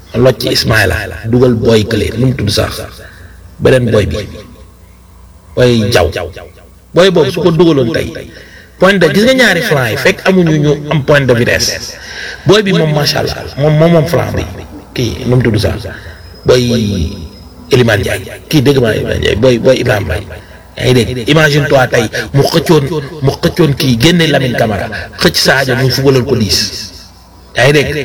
locc Ismaïla dugal booy kële nu mu tudd sax beneen booy bi booy jaw booy boobu su ko dugaloon tey point de gis nga ñaari flanc yi fekk amuñu ñu am point de vitesse booy bi moom macha allah moom moom moom flanc bi kii nu mu tudd sax booy Elimane Ndiaye kii dégg maa Elimane Ndiaye booy booy Ibrahima Mbaye yaa ngi dégg imagine toi tey mu xëccoon mu xëccoon kii génne Lamine Camara xëcc Sadio mu fubalal ko diis yaa ngi dégg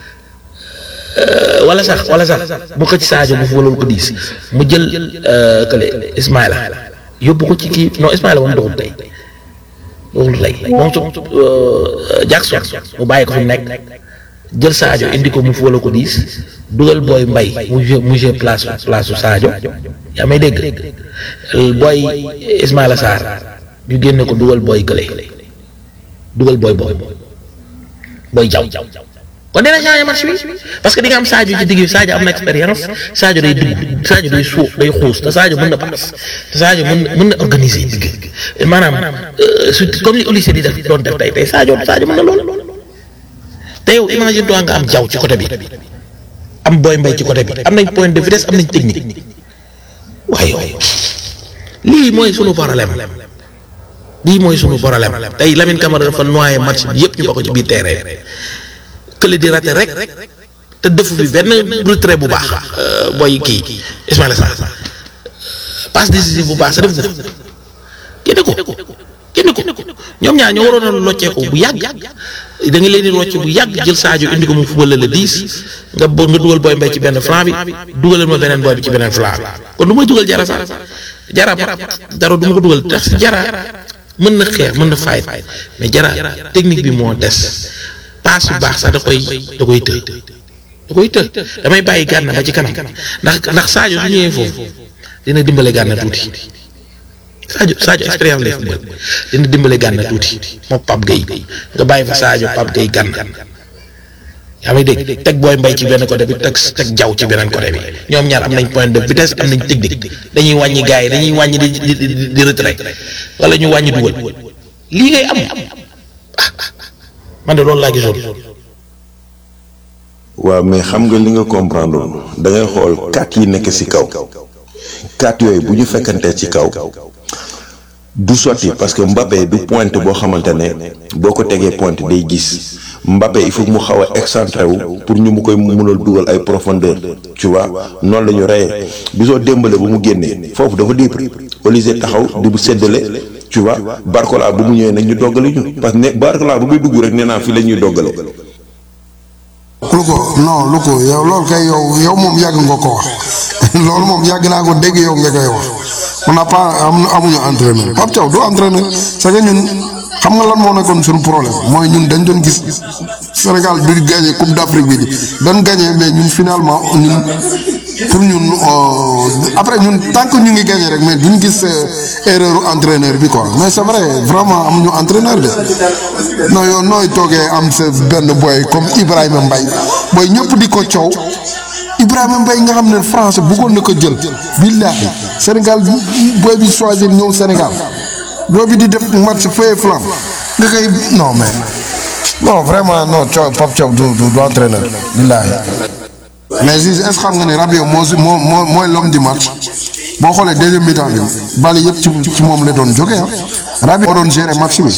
wala sax wala sax mu xëcc Sadio mu fubalal ko diis mu jël kële Ismaïla yóbbu ko ci kii non Ismaïla moom doxul tey doxul tey moom su Jackson mu bàyyi ko fi mu nekk jël Sadio indi ko mu fubalal ko diis dugal booy mbay mu jë mu jë place place su Sadio yaa may dégg booy Ismaïla Sarr ñu génne ko dugal booy kële dugal booy booy booy jaw kon dina changé match bi parce que di nga am Sadio ci digg bi Sadio am na expérience Sadio day dugg Sadio day suuf day xuus te Sadio mën na paas te Sadio mën na mën na organiser digg maanaam su comme li Olysée di def doon def tey tey Sadio Sadio mën na lool te yow imagine toi nga am jaw ci côté bi am booy mbay ci côté bi am nañ point de vitesse am nañ technique waaye yow lii mooy sunu problème lii mooy sunu problème tey Lamine Camara dafa noyé match bi yëpp ñu bokk ci biir terrain kële di raté rek te defu fi benn retrait bu baax booy kii Ismaïla Sarr passe décisive bu baax sa def ko génne ko génne ko ñoom ñaar ñoo waroon a locceeku bu yàgg da nga leen di rocc bu yàgg jël Sadio indi ko mu fubale la dix nga bo nga dugal booy mbay ci benn flanc bi dugalal ma beneen booy bi ci beneen flanc bi kon du may dugal jara sax jara dara du ma ko dugal tax jara mën na xeex mën na fayit mais jara technique bi moo des paas bu baax sax da koy da koy të da koy të damay bàyyi gànna ba ci kanam ndax ndax Sadio su ñëwee foofu dina dimbale gànna tuuti Sadio Sadio expérience lay football dina dimbale gànna tuuti moom Pape Gueye nga bàyyi fa Sadio Pape Gueye gànna yaa may dégg teg booy mbay ci benn côté bi teg teg jaw ci beneen côté bi ñoom ñaar am nañ point de vitesse am nañ technique dañuy wàññi gars yi dañuy wàññi di di di retrait wala ñu wàññi dugal lii ngay am ah man de loolu laa gisoon. waaw mais xam nga li nga comprendre da ngay xool quatre yi nekk ci kaw quatre yooyu bu ñu fekkantee ci kaw du sotti parce que Mbappé du pointe boo xamante ne boo ko tegee pointe day gis Mbappé il faut mu xaw a excentré wu pour ñu mu koy mënal dugal ay profondeur tu vois noonu la ñu reyee bisoo démbale ba mu génnee foofu dafa libre Olysée taxaw di bu séddale tu vois Barcola bu mu ñëwee nag ñu doggale ñu parce que ne Barcola bu muy dugg rek nee naa fii la ñuy doggale. lu ko non lu ko yow loolu kay yow yow moom yàgg nga ko wax loolu moom yàgg naa ko dégg yow nga koy wax on n'a pas am amuñu entraîneur Pape Thiaw du entraîneur c'est que ñun xam nga lan moo nekkoon suñu problème mooy ñun dañ doon gis Sénégal du gagné Coupe d'Afrique bi di doon gagné mais ñun finalement ñun pour ñun après ñun tant que ñu ngi gagné rek mais duñ gis erreur entraîneur bi quoi mais c'est vrai vraiment amuñu entraîneur de non yow nooy toogee am sa benn boy comme Ibrahima Mbaye booy ñëpp di ko coow Ibrahima Mbaye nga xam ne France bëggoon na ko jël billahi Sénégal booy bi choisir ñëw Sénégal booy bi di def match feu flamme nga koy non mais non vraiment non coow Pape Thiaw du du du entraîneur billahi mais Ziz est-ce que xam nga ne Rabiot moo si moo moo mooy l'homme du match boo xoolee deuxième mi-temps bi bali yëpp ci ci moom la doon jógee ah Rabiot moo doon gérer match bi.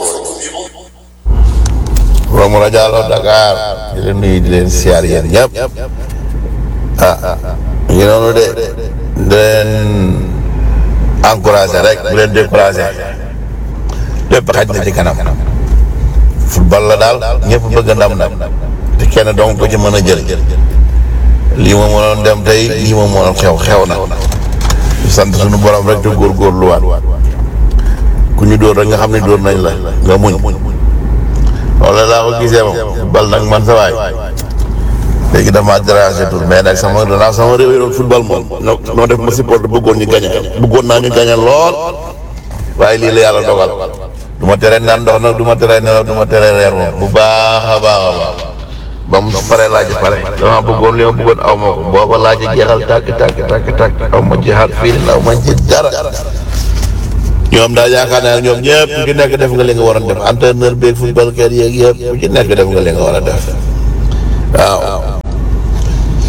Romou Diallo Dakar di leen nuyu di leen siyaar yéen ñëpp ah ñu ngi noonu de di leen encouragé rek bu leen découragé lépp xaj na ci kanam football la daal ñëpp bëgg ndam ndam te kenn dong ko ci mën a jël lii ma mënoon dem tey lii ma mënoon xew xew na ñu sant suñu borom rek te góorgóorluwaat ku ñu dóor rek nga xam ne dóor nañ la nga muñ loolu laa ko gisee moom football nag man sa waay léegi damaa dérangé tout mais nag sama danaa sama réew yi doon football moom noo noo def ma support bëggoon ñu gañe bëggoon naa ñu gañe lool waaye lii la yàlla dogal du ma tere naan ndox nag du ma tere nelaw du ma tere reer moom bu baax a baax a baax ba mu pare laaj pare dama bëggoon li ma bëggoon aw ma ko booba laaj jeexal tàkk tàkk tàkk tàkk aw ma jeexal fii aw ma ci dara ñoom daal yaakaar naa ñoom ñëpp ku ci nekk def nga li nga war a def entraîneur beeg football kat yeeg yëpp ku ci nekk def nga li nga war a def waaw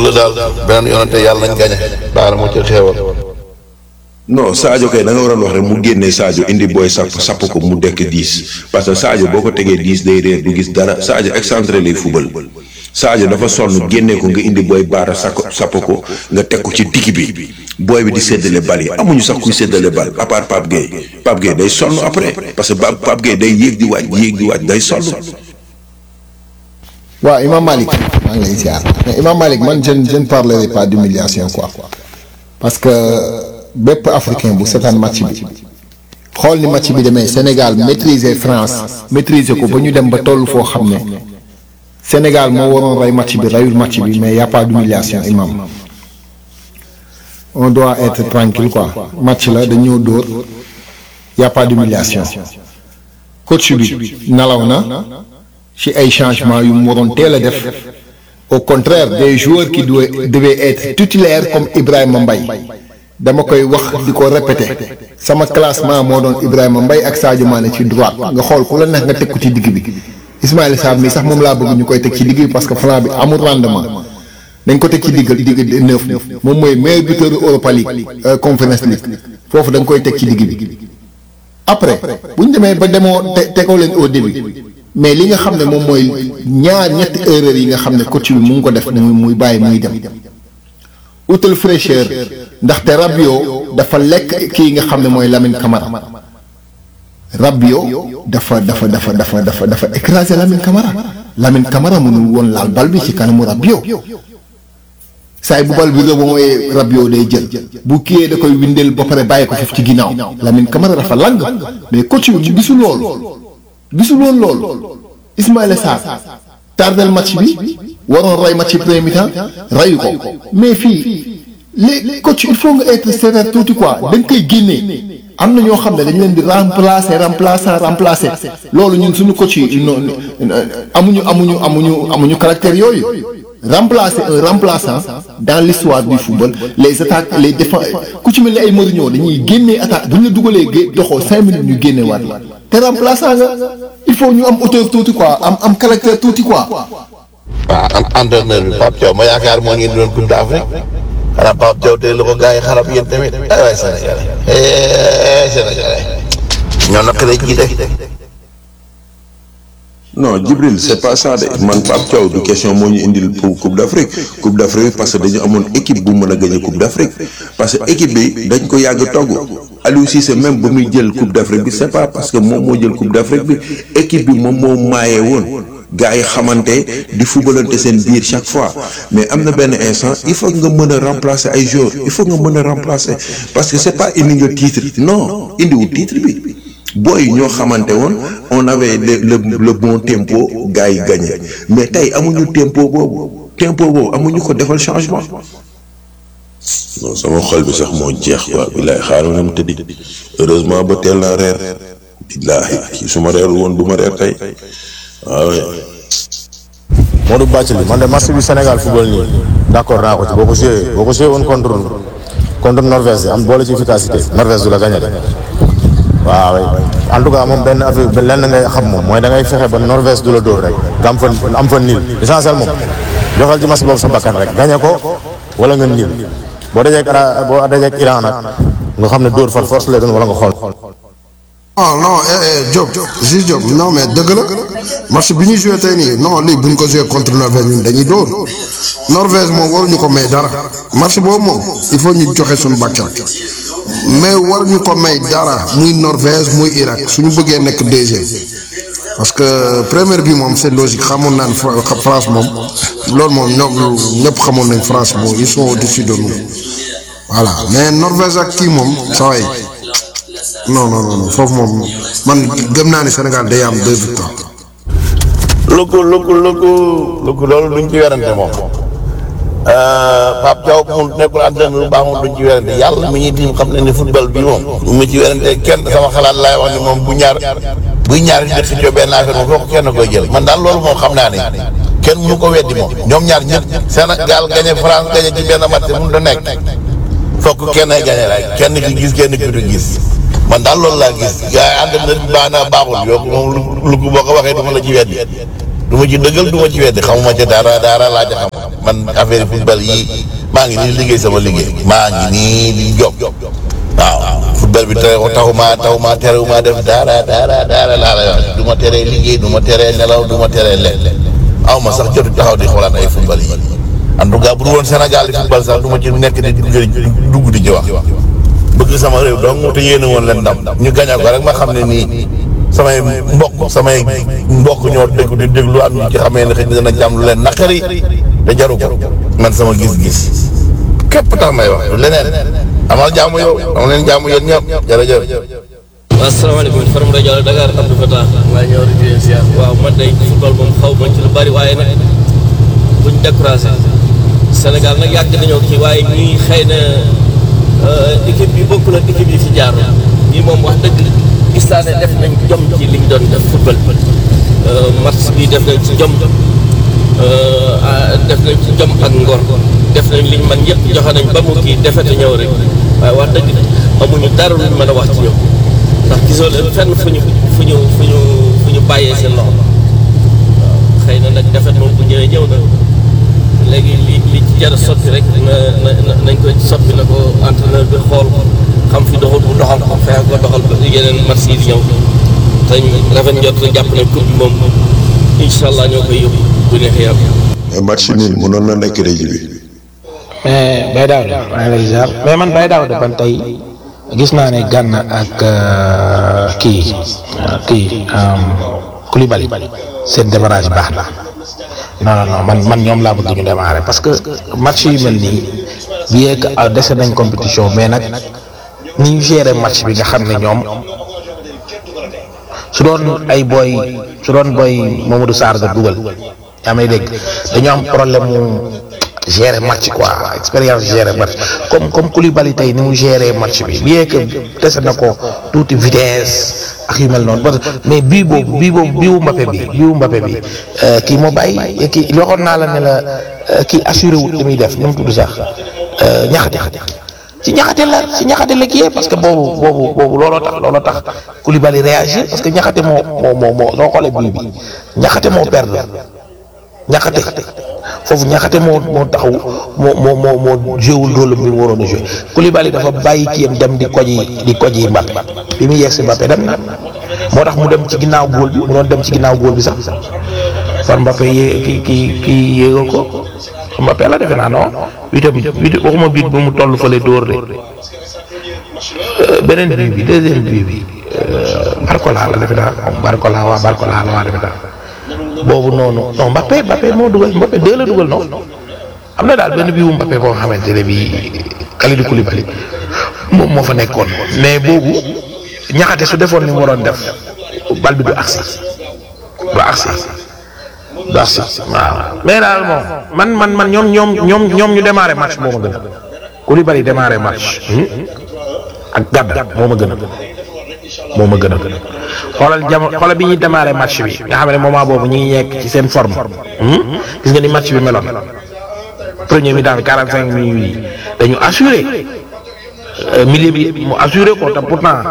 la daal beneen yoonante yàlla nañ gañe baara moo ci xeewal non Sadio kay da nga waroon wax rek mu génnee Sadio indi booy sapp sapp ko mu dekk 10 parce que Sadio boo ko tegee 10 day réer du gis dara Sadio excentré lay fubal Sadio dafa sonn génnee ko nga indi booy baara sakk sapp ko nga teg ko ci digg bi booy bi di séddale bal yi amuñu sax kuy séddale bal à part Pape Gueye Pape Gueye day sonn après parce que Pape Pape Gueye day yéeg di waaj yéeg di waaj day sonn. waaw Imam Malik maa ngi lay ziar mais Imam Malik man je ne je ne parlerai pas d'humiliation quoi parce que bépp africain bu seetaan match bi xool ni match bi demee Sénégal maîtriser France maîtriser ko ba ñu dem ba toll foo xam ne Sénégal moo waroon rey match bi reyul match bi mais y a pas d'humiliation Imam on doit être tranquille quoi match la dañoo dóor y a pas d'humiliation coach bi nalaw na ci ay changements yu mu waroon teel a def au contraire des joueurs qui doivent devaient être titulaires comme Ibrahima Mbaye dama koy wax di ko répéter sama classement moo doon Ibrahima Mbaye ak Sadio Mané ci droite nga xool ku la neex nga teg ko ci digg bi Ismaïla Sarr mi sax moom laa bëgg ñu koy teg ci digg bi parce que flanc bi amul rendement dañ ko teg ci digg digg neuf moom mooy meilleur buteur Europa League Conference League foofu da nga koy teg ci digg bi après bu ñu demee ba demoo te tegoo leen au début. mais li nga xam ne moom mooy ñaar ñetti erreur yi nga xam ne coach bi mu ngi ko def muy muy bàyyi muy dem utal fraîcheur ndaxte Rabiot dafa lekk kii nga xam ne mooy Lamine Camara Rabiot dafa dafa dafa dafa dafa dafa écraser Lamine Camara Lamine Camara mënul woon laal bal bi ci kanamu Rabiot saay bu bal bi nga mooy Rabiot day jël bu kiyee da koy windeel ba pare bàyyi ko foofu ci ginnaaw Lamine Camara dafa lang mais coach bi gisul loolu. gisul woon loolu Ismaïla Sarr tardel match bi waroon rey match premier mi-temps reyu ko mais fii les coach il faut nga être sévère tuuti quoi da nga koy génnee am na ñoo xam ne dañ leen di remplacer remplaçant remplacer loolu ñun suñu coach yi amuñu amuñu amuñu amuñu caractère yooyu remplacer un remplaçant dans l'histoire du football les attaques les défenses ku ci mel ni ay Mourinho dañuy génnee attaque bu ñu la dugalee gé doxoo cinq minutes ñu génne waat la te remplaçant nga il faut ñu am hauteur tuuti quoi am am caractère tuuti quoi. waaw entraîneur bi Pape Thiaw ma yaakaar moo ngi indi doon Coupe d'Afrique xanaa Pape Thiaw tey la ko gars yi xarab yéen tamit ay waay Sénégalais eh Sénégalais ñoo naqaree jiite. non Djibril c'est pas ça de man Pape Thiaw du question moo ñu indil pour Coupe d'Afrique Coupe d'Afrique parce que dañu amoon équipe bu mën a gagner Coupe d'Afrique parce que équipe bi dañ ko yàgg togg Aliou Cissé même ba muy jël Coupe d'Afrique bi c'est pas parce que moom moo jël Coupe d'Afrique bi équipe bi moom moo maayee woon gars yi xamante di fubalante seen biir chaque fois mais am na benn instant il faut nga mën a remplacer ay joueurs il faut nga mën a remplacer parce que c'est pas indi nga titre non indiwul titre bi booy ñoo xamante woon on avait le le le bon tempo gars yi gagné mais tey amuñu tempo boobu tempo boobu amuñu ko defal changement. non sama xol bi sax moo jeex quoi billaay xaaral na mu tëddi heureusement ba teel naa reer billaahi su ma reerul woon du ma reer tey waaw. Modou Bathily man de match bi Sénégal football nii d'accord naa ko ci boo ko joué boo ko joué woon contre contre Norvège am boole ci efficacité Norvège du la gagné de waaw en tout cas moom benn affaire lenn ngay xam moom mooy da ngay fexe ba Norvège du la dóor rek nga am fa am fa niil l'essentiel moom joxal ci match boobu sa bakkan rek gagné ko wala nga niil boo dajee ak boo dajee ak Iran nag nga xam ne dóor far force lay doon wala nga xool. non non eh eh Diop Jules Diop non mais dëgg la match bi ñu joué tey nii non lii bu ñu ko joué contre Norvège ñun dañuy dóor Norvège moom waruñu ko may dara match boobu moom il faut ñu joxe suñu bakkan mais waruñu ko may dara muy Norvège muy Irak suñu bëggee nekk deuxième parce que première bi moom c'est logique xamoon naan France moom loolu moom ñoom ñëpp xamoon nañ France moom ils sont au-dessus de nous voilà mais Norvège ak kii moom saa yi non non non foofu moom man gëm naa ne Sénégal day am deux victoires. lëkku lëkku lëkku lëkku loolu duñ ci werante moom Pape Thiaw mu nekkul entraîneur bu baax moom duñ ci werante yàlla mi ñuy tiim xam ne ni football bi moom du mu ci werante kenn sama xalaat laay wax ni moom bu ñaar buy ñaar di xëccoo benn affaire moom foofu kenn koy jël man daal loolu moom xam naa ne kenn mënu ko weddi moom ñoom ñaar ñëpp Sénégal gagné France gagné ci benn match mënu da nekk fokk kenn ay gagné rek kenn ki gis kenn ki du gis man daal loolu laa gis gars yi ànd na baax naa baaxul yow moom lu lu boo ko waxee du ma la ci weddi du ma ci dëggal du ma ci weddi xamuma ca dara dara laa ca xam man affaire football yi maa ngi nii liggéey sama liggéey maa ngi nii di job waaw football bi tere taxuma taxuma terewuma def dara dara dara laa lay wax du ma teree liggéey du ma teree nelaw du ma teree lekk aw ma sax jotu taxaw di xoolaat ay football yi en tout cas bu dul woon Sénégal di football sax du ma ci nekk di dugg di ci wax bëgg sama réew donc te yéene woon leen ndam ñu gañal ko rek ma xam ne nii samay mbokk samay mbokk ñoo dégg di déglu am ñu ci xamee ne xëy na dina jàmm lu leen naqari te jaru ko man sama gis-gis képp tax may wax du leneen amal jàmm yow am leen jàmm yéen ñëpp jërëjëf. asalaamaaleykum Faram rajo Dakar Abdou Fatah maa ñëw di leen siyaar waaw man day football moom xaw ma ci lu bari waaye nag buñ découragé Sénégal nag yàgg nañoo kii waaye ñuy xëy na équipe bi bokkul ak équipe yi fi jaaroon bii moom wax dëgg gis naa ne def nañ jom ci liñ doon def football match bi def nañ ci jom def nañ ci jom ak ngor def nañ liñ man yëpp joxe nañ ba mu kii defete ñëw rek waaye wax dëgg amuñu dara luñ mën a wax ci ñoom ndax gisoo leen fenn fu ñu fu ñu fu ñu fu ñu bàyyee seen loxo waaw xëy na nag defet moom bu ñëwee ñëw na léegi li li ci jar a sotti rek na na nañ ko soppi na ko entraîneur bi xool xam fi doxul bu doxal ko fexe ko doxal ba yeneen match yi di ñëw te rafet njot na jàpp ne coupe bi moom incha allah ñoo koy yóbbu bu neexee yàlla. mais match nul mënoon na nekk réji bi mais Baye Daouda maa ngi lay ziar mais man Baye Daouda ban tey gis naa ne Gana ak kii kii Koulibaly seen démarrage baax na non non non man man ñoom laa bëgg ñu démarrer parce que match yu mel nii bien que dese nañ compétition mais nag ni ñu gérer match bi nga xam ne ñoom su doon ay booy su doon booy Mamadou Sarr nga dugal yaa may dégg dañoo am problème mu gérer match quoi expérience gérer match comme comme Koulibaly tey ni mu gérer match bi bien que dese na ko tuuti vitesse ak yu mel noonu mais bii boobu bii boobu bii wu Mbappé bi bii wu Mbappé bi kii moo bàyyi kii waxoon naa la ne la kii assuré wut li muy def ni mu tudd sax ñaxate ci ñaxate la ci ñaxate la kii parce que boobu boobu boobu looloo tax looloo tax Koulibaly réagir parce que ñaxate moo moo moo moo soo xoolee bii bi ñaxate moo perdre ñaxate foofu ñaxate moo moo taxaw moo moo moo moo jéewul rôle bi mu waroon a joué Koulibaly dafa bàyyi kiyam dem di koji di koji Mbappé bi mu yegg si Mbappé dem na moo tax mu dem ci ginnaaw góol bi mu doon dem ci ginnaaw góol bi sax far Mbappé yee kii kii kii yéegal ko Mbappé la defe naa non itam it waxuma biit bu mu toll fële dóor de beneen bii bi deuxième bii bi Barcola la defe naa Barcola waa Barcola la waa defe naa boobu noonu non Mbappé Mbappé moo dugal Mbappé deux la dugal non am na daal benn bii wu Mbappé boo xamante ne bii Kalidou Koulibaly moom moo fa nekkoon mais boobu ñaxate su defoon ni mu waroon def bal bi du agsi du agsi du agsi waaw mais daal moom man man man ñoom ñoom ñoom ñoom ñu démarré match moo ma gën a Koulibaly démarré match ak Gana moo ma gën a moo ma gën a xoolal jamono xoolal bi ñuy démarré match bi nga xam ne moment boobu ñu ngi nekk ci seen forme gis nga ni match bi meloon premier mi-temps bi 45 minutes yi dañu assuré milieu bi mu assuré ko te pourtant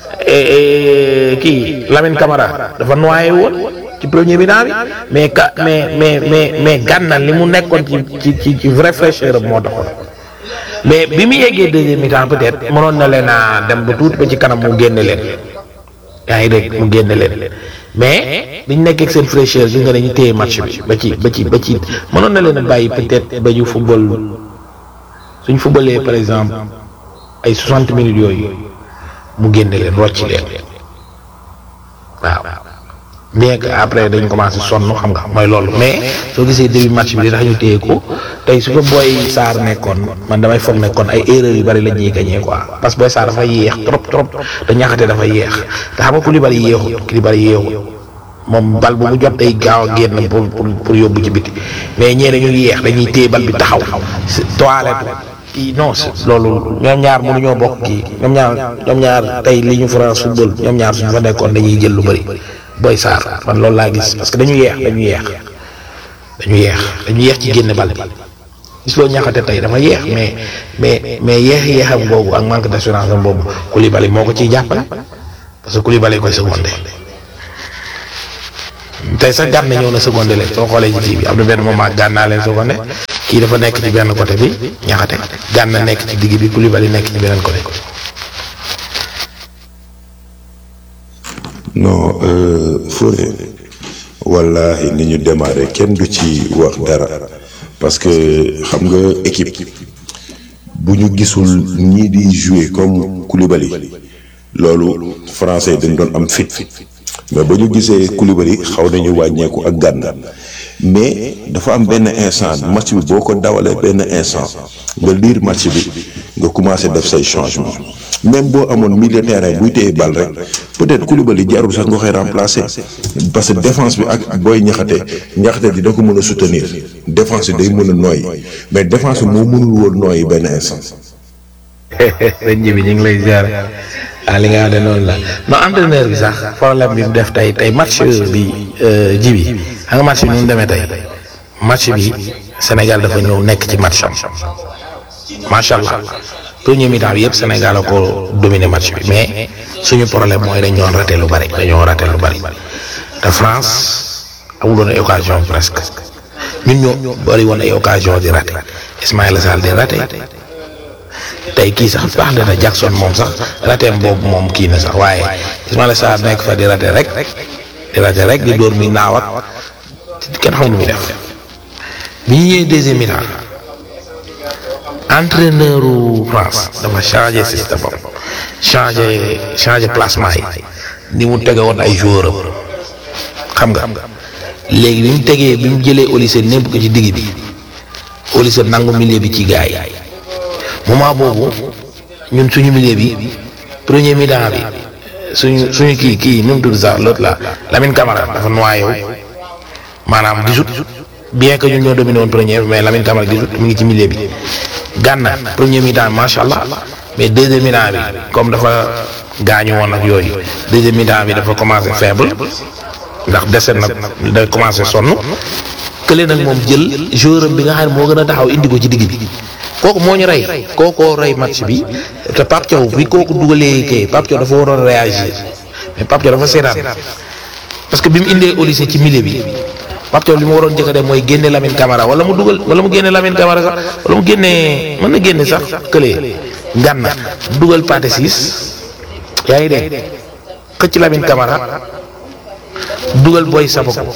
kii Lamine Camara dafa noyé woon ci premier mi-temps bi mais ka mais mais mais mais Gana li mu nekkoon ci ci ci ci vrai fraîcheur moo taxoon mais bi mu yeggee deuxième mi-temps peut-être mënoon na leen a dem ba tuuti ba ci kanam mu génne leen. yaa ngi dégg mu génne leen mais biñ nekk ak seen fraîcheur gis nga dañu téye match bi ba ci ba ci ba ci mënoon na leen a bàyyi peut-être ba ñu football suñ footballee par exemple ay 60 minutes yooyu mu génne leen rocci leen waaw bien que après dañ commencé sonn xam nga mooy loolu mais soo gisee début match bi li tax ñu téye ko tey su ko booy Sarr nekkoon man damay foog nekkoon ay erreurs yu bari la ñuy gagné quoi parce que booy Sarr dafa yéex trop trop te ñaxate dafa yéex te xam nga Koulibaly yéexut Koulibaly yéexut moom bal bu mu jot day gaaw a génn pour pour pour yóbbu ci biti mais ñee dañuy yéex dañuy téye bal bi taxaw toilette kii non loolu ñoom ñaar mënuñoo bokk kii ñoom ñaar ñoom ñaar tey li ñu France football ñoom ñaar suñu fa nekkoon dañuy jël lu bëri Boy Sarr man loolu laa gis parce que dañu yeex dañu yeex dañu yeex dañu yeex ci génne bal bi gis loo ñaxate tey dafa yeex mais mais mais yeex yeexam boobu ak manque d'assurance am boobu Koulibaly moo ko ciy jàppale parce que Koulibaly koy secondé tey sax Gana ñëw na secondé leen soo xoolee ci kii bi am na benn moment Gana leen secondé kii dafa nekk ci benn côté bi ñaxate Gana nekk ci digg bi Koulibaly nekk ci beneen côté. non euh, Fodé wallahi ni ñu démarré kenn du ci wax dara parce que xam nga équipe bu ñu gisul ñii di jouer comme Koulibaly loolu français yi dañ doon am fit mais ba ñu gisee Koulibaly xaw nañu wàññeeku ak Gana mais dafa am benn instant match bi boo ko dawalee benn instant nga lire match bi nga commencé def say changement même boo amoon milieu terrain buy téye bal rek peut-être Koulibaly jarul sax nga koy remplacer parce que défense bi ak booy ñaxate ñaxate dina ko mën a soutenir défense bi day mën a nooy mais défense bi moo mënul woon nooyi benn instant. sëñ ji bi ñu ngi lay ziar ah li nga xam ne noonu la non entraîneur bi sax problème bi mu def tey tey match bi ji bi xam nga match bi nu mu demee tey match bi Sénégal dafa ñëw nekk ci match am macha allah premier mi-temps bi yëpp Sénégal a ko dominé match bi mais suñu problème mooy dañ doon raté lu bari dañoo raté lu bari te France amuloon ay occasion presque ñun ñoo bari woon ay occasion di raté Ismaïla Sall di raté. tey kii sax baax na Jackson moom sax rateem boobu moom kii na sax waaye Ismaïla Sarr nekk fa di rate rek di rate rek di dóor mi naaw ak kenn xamul lu muy def bi ñu ñëwee deuxième mi-temps entraîneur France dafa changé système am changé changé placement yi ni mu tege woon ay joueur am xam nga léegi bi mu tegee bi mu jëlee Olise népp ko ci digg bi Olise nangu milieu bi ci gaay yi moment boobu ñun suñu milieu bi premier mi-temps bi suñu suñu kii kii nu mu tudd sax l'autre là Lamine Camara dafa noyé maanaam gisut bien que ñun ñoo dominé woon premier mais Lamine Camara gisut mu ngi ci milieu bi Gana premier mi-temps macha allah mais deuxième mi-temps bi comme dafa gaañu woon ak yooyu deuxième mi-temps bi dafa commencé faible ndax dese na day commencé sonn kële nag moom jël joueur bi nga xam ne moo gën a taxaw indi ko ci digg bi. kooku moo ñu rey kookoo rey match bi te Pape Thiaw bi kooku dugalee kay Pape Thiaw dafa waroon réagir mais Pape Thiaw dafa seetaan parce que bi mu indee Olise ci milieu bi Pape Thiaw li mu waroon njëkk a def mooy génne Lamine Camara wala mu dugal wala mu génne Lamine Camara sax wala mu génne mën na génne sax kële Gana dugal Pathé Ciss yaa ngi dégg xëcc Lamine Camara dugal Boy Sapoko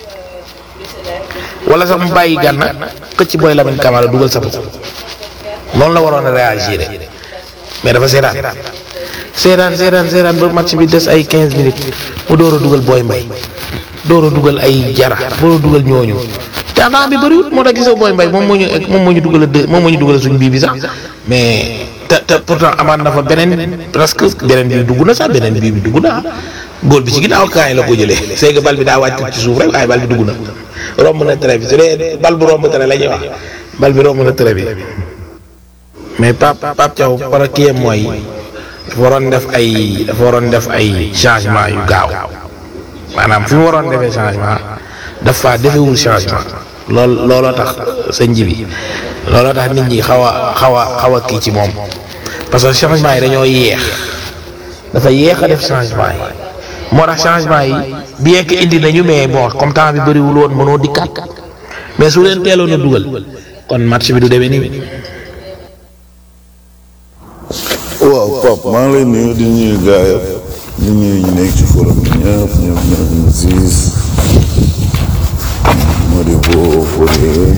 wala sax mu bàyyi Gana xëcc Boy Lamine Camara dugal Sapoko noonu la waroon a réagir mais dafa seetaan seetaan seetaan seetaan ba match bi des ay 15 minutes mu door a dugal Boy Mbaye door a dugal ay jara door a dugal ñooñu te temps bi bëriwul moo tax gisoo Boy Mbaye moom moo ñu moom moo ñu dugal a deux moom moo ñu dugal suñ bii bi sax mais te te pourtant amaat na fa beneen presque beneen bii dugg na sax beneen bii bi dugg na góol bi ci ginnaaw kaa yi la ko jëlee c'est que bal bi daa wàcc ci suuf rek waaye bal bi dugg na romb na tere bi su dee bal bu romb tere la ñuy wax bal bi romb na tere bi. mais Pape Pape Thiaw par kii mooy dafa waroon def ay dafa waroon def ay changement yu gaaw maanaam fi mu waroon defee changement dafa defewul changement lool looloo tax sëñ ji bi looloo tax nit ñi xaw a xaw a xaw a kii ci moom parce que changement yi dañoo yéex dafa yéex a def changement yi moo tax changement yi bien que indi nañu mais bon comme temps bi bëriwul woon mënoo dikkaat mais su leen teeloon a dugal kon match bi du demee nii. waaw Pape maa ngi lay nuyu di nuyu gars yëpp di nuyu ñu nekk ci forum bi ñëpp ñëpp ñëpp ñu Ziz Modibo Fodé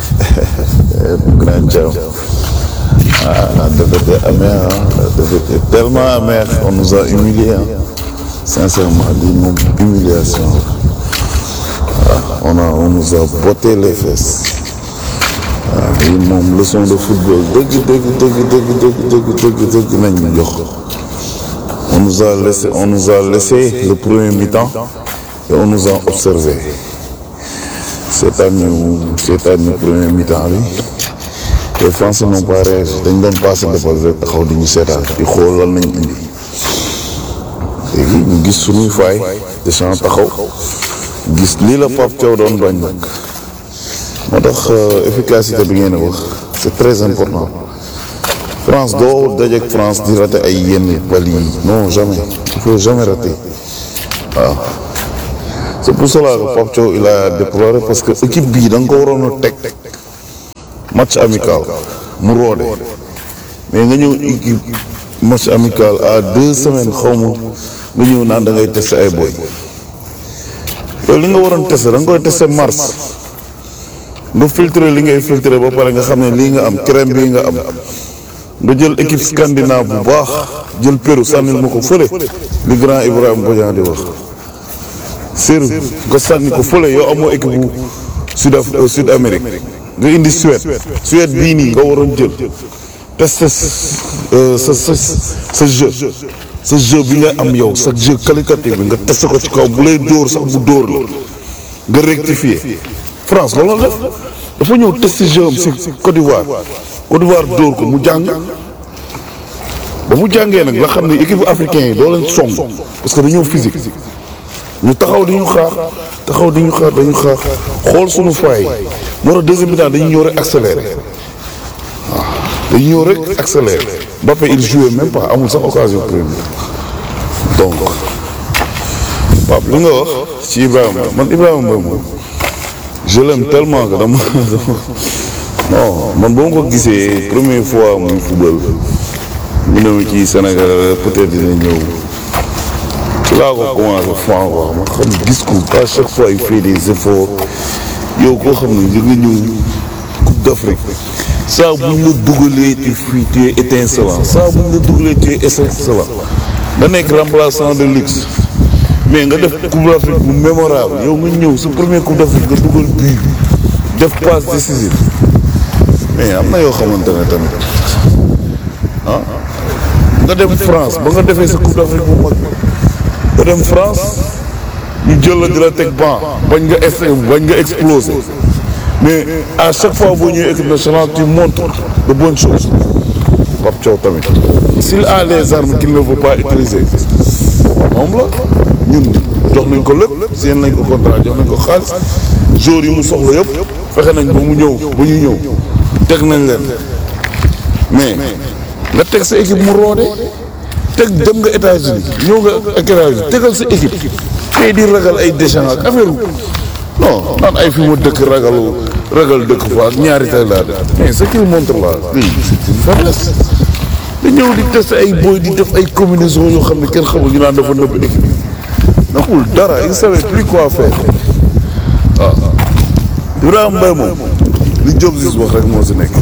Grand Thiam ah la défaite est amère hein. la défaite est tellement amère on nous a humiliés hein. sincèrement lii moom humiliation la waaw on a on nous a botté les fesses waaw lii moom leçon de football dëgg dëgg dëgg dëgg dëgg dëgg dëgg dëgg nañ ñu jox on nous a laissé on nous a laissé le premier mi-temps et on nous a observé seetaan ñu seetaan ñu premier mi-temps bi les Français n'ont pas réagi dañ doon passé defal rek taxaw di ñu seetaan di xool lan nañ indi léegi ñu gis suñuy faay Deschamps taxaw gis lii la Pape Thiaw doon bañ nag moo tax efficacité bi ngeen wax c'est très important France doo dajeek France di rater ay yenn bal yi non jamais il faut jamais rater waaw c'est pour cela que Pape Thiaw il a déploré parce que équipe bii da nga ko waroon a teg match amical mu roode mais nga ñëw équipe match amical à deux semaines xaw ma nga ñëw naan da ngay tester ay boy yow li nga waroon tester da nga koy tester mars nga filtrer li ngay filtrer ba pare nga xam ne lii nga am crème bii nga am nga jël équipe scandinave bu baax jël Pérou sànnil ma ko fële li grand Ibrahima Bodian di wax Pérou nga sànni ko fële yow amoo équipe bu sud Af sud Amérique nga indi Suède Suède bii nii nga waroon jël tester sa sa sa jeu sa jeu bi nga am yow sa jeu qualitatif bi nga tester ko ci kaw bu lay dóor sax bu dóor la nga rectifier France loolu la def dafa ñëw tester jeu am si Côte d'Ivoire Côte d'Ivoire dóor ko mu jàng ba mu jàngee nag la xam ne équipe africain yi doo leen song parce que dañoo physique ñu taxaw di ñu xaar taxaw di ñu xaar dañu xaar xool suñu faay moo tax deuxième mi-temps dañu ñëw rek accéléré waaw dañu ñëw rek accéléré Mbappé il jouait même pas amul sax occasion première donc Pape li nga wax ci Ibrahima man Ibrahima Mbaye moom je l'aime tellement que dama non man boo ma ko gisee première fois muy football mu ne ci Sénégal peut-être dina ñëw ci laa ko commencé fan quoi ma xam gis ko à chaque fois il fait des efforts yow koo xam ne nga ñëw Coupe d'Afrique saa bu ñu la dugalee tu fii tu es étincelant saa bu ñu la dugalee tu es étincelant nga nekk remplaçant de luxe mais nga def Coupe d'Afrique bu mémorable yow nga ñëw sa premier Coupe d'Afrique nga dugal bii def passe décisive mais am na yoo xamante ne tamit ah nga dem France ba nga defee sa Coupe d'Afrique bu mag nga dem France ñu jël la di la teg banc bañ nga ex bañ nga exploser mais à chaque fois boo ñëwee équipe nationale tu montres de bonnes choses Pape Thiaw tamit s'il a les armes qu'il ne veut pas utiliser moom la ñun jox nañ ko lépp seen nañ ko contrat jox nañ ko xaalis joueurs yi mu soxla yëpp fexe nañ ba mu ñëw ba ñu ñëw teg nañ leen mais nga teg sa équipe mu roode teg dem nga États-Unis ñëw nga ak États-Unis tegal sa équipe tey di ragal ay Deschamps ak affaire non naan ay fi mu dëkk ragalu ragal dëkk fa ak ñaari tey laa def mais ce qu'il montre là lii c'est une faiblesse da ñëw di tester ay boy di def ay combinaisons yoo xam ne kenn xamul ñu naan dafa nëbb équipe naxul dara il savait plus quoi faire waaw Ibrahima Mbaye moom li Diop Ziz wax rek moo si nekk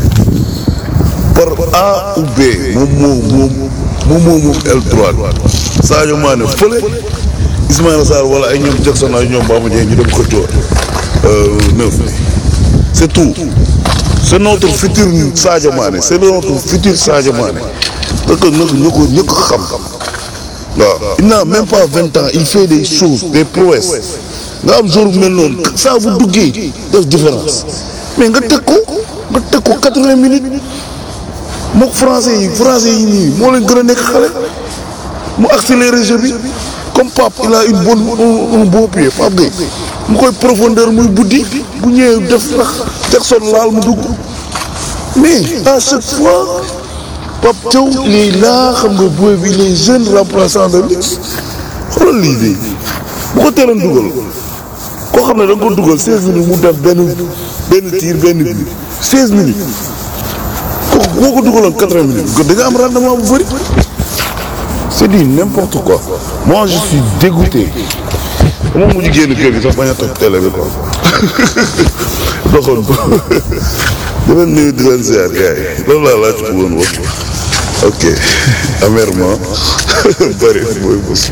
par A ou B moom moo moom moom moo moom aile droite Sadio Mané fële Ismaïla Sarr wala ay ñoom Jackson ay ñoom Bamba Dieng ñu dem xëccoo neuf c'est tout c'est notre futur Sadio Mané c'est notre futur Sadio Mané parce que nag ñu ko ñu ko xam waaw il n'a même pas vingt ans il fait des choses des prouesses nga am jour bu mel noonu saa bu duggee def différence mais nga teg ko nga teg ko quatre-vingts minutes mook français yi français yi nii moo leen gën a nekk xale mu accéléré jeu bi comme Pape il a une bonne un beau pied Pape Gueye mu koy profondeur muy buddi bu ñëwee def ndax Jackson laal mu dugg mais à chaque fois Pape Thiaw il est là xam nga booy bi les jeunes remplaçants de luxe xoolal lii de bu ko teeloon dugal koo xam ne da nga ko dugal seize minutes mu def benn benn tir benn but seize minutes kooku boo ko dugaloon quatre-vingts minutes da nga am rendement bu bëri c'est du n'importe quoi moi je suis dégoûté dama mujj génn kër gi sax bañ a toog télé bi quoi doxoon ko di leen nuyu di leen ziar gars yi loolu laa laaj ko woon wax ok amèrement bëri mooy bës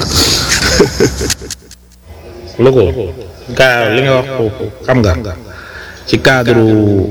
lu ko gaa li nga wax foofu xam nga ci cadre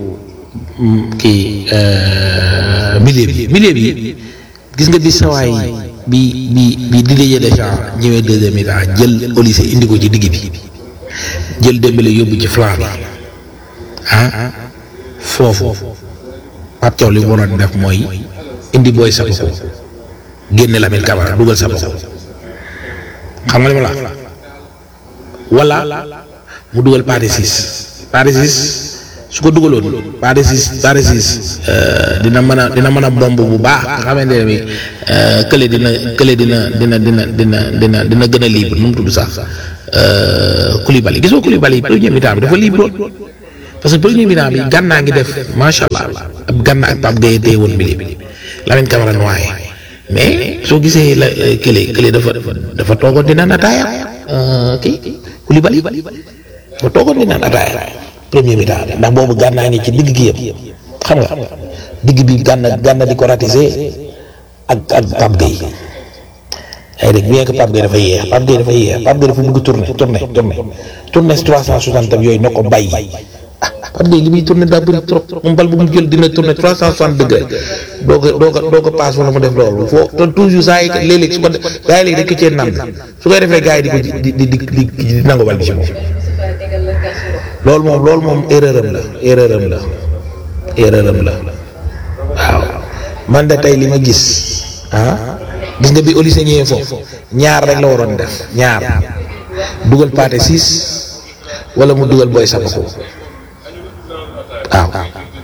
kii milieu bi milieu bi gis nga bi sawaay bi bi bi Didier Deschamps ñëwee deuxième mi-temps jël Olise indi ko ci digg bi jël Dembélé yóbbu ci flanc bi ah foofu Pape Thiaw li mu waroon def mooy indi booy Sakho génne Lamine Camara dugal Sakho xam nga li ma la wax wala mu dugal Pathé Ciss Pathé Ciss su ko dugaloon Pathé Ciss Pathé Ciss dina mën a dina mën a bomb bu baax nga xamante ne bi kële dina kële dina dina dina dina dina dina gën a libre nu mu tudd sax Koulibaly gisoo Koulibaly premier mi-temps bi dafa libre woon parce que premier mi-temps bi gànnaa ngi def macha allah ab gànna ak Pape Gueye téye woon milieu bi Lamine Camara noyé mais soo gisee la kële kële dafa dafa toogoon di naan ataaya kii Koulibaly dafa toogoon di naan ataaya premier mi-temps bi ndax boobu gànnaa ngi ci digg gi yëpp xam nga digg bi gànna gànna di ko ratisé ak ak Pape Gueye ay dégg bien que Pape Gueye dafa yéex Pape Gueye dafa yéex Pape Gueye dafa bëgg tourner tourner tourner tourner si trois cent soixante tam yooyu na ko bàyyi ah Pape Gueye li muy tourner daa bëri trop moom bal bu mu jël dina tourner trois cent soixante degré doo ko doo ko doo ko paas wala mu def loolu foo te toujours saa yi léeg-léeg su ko def gars yi léegi dañ ko cee naan su koy defee gars yi di ko di di di di di nangu bal bi si moom loolu moom loolu moom erreur am la erreur am la erreur am la waaw man de tey li ma gis ah. gis nga bi Olise ñëwee foofu ñaar rek la waroon def ñaar dugal paate six wala mu dugal booy sabako waaw.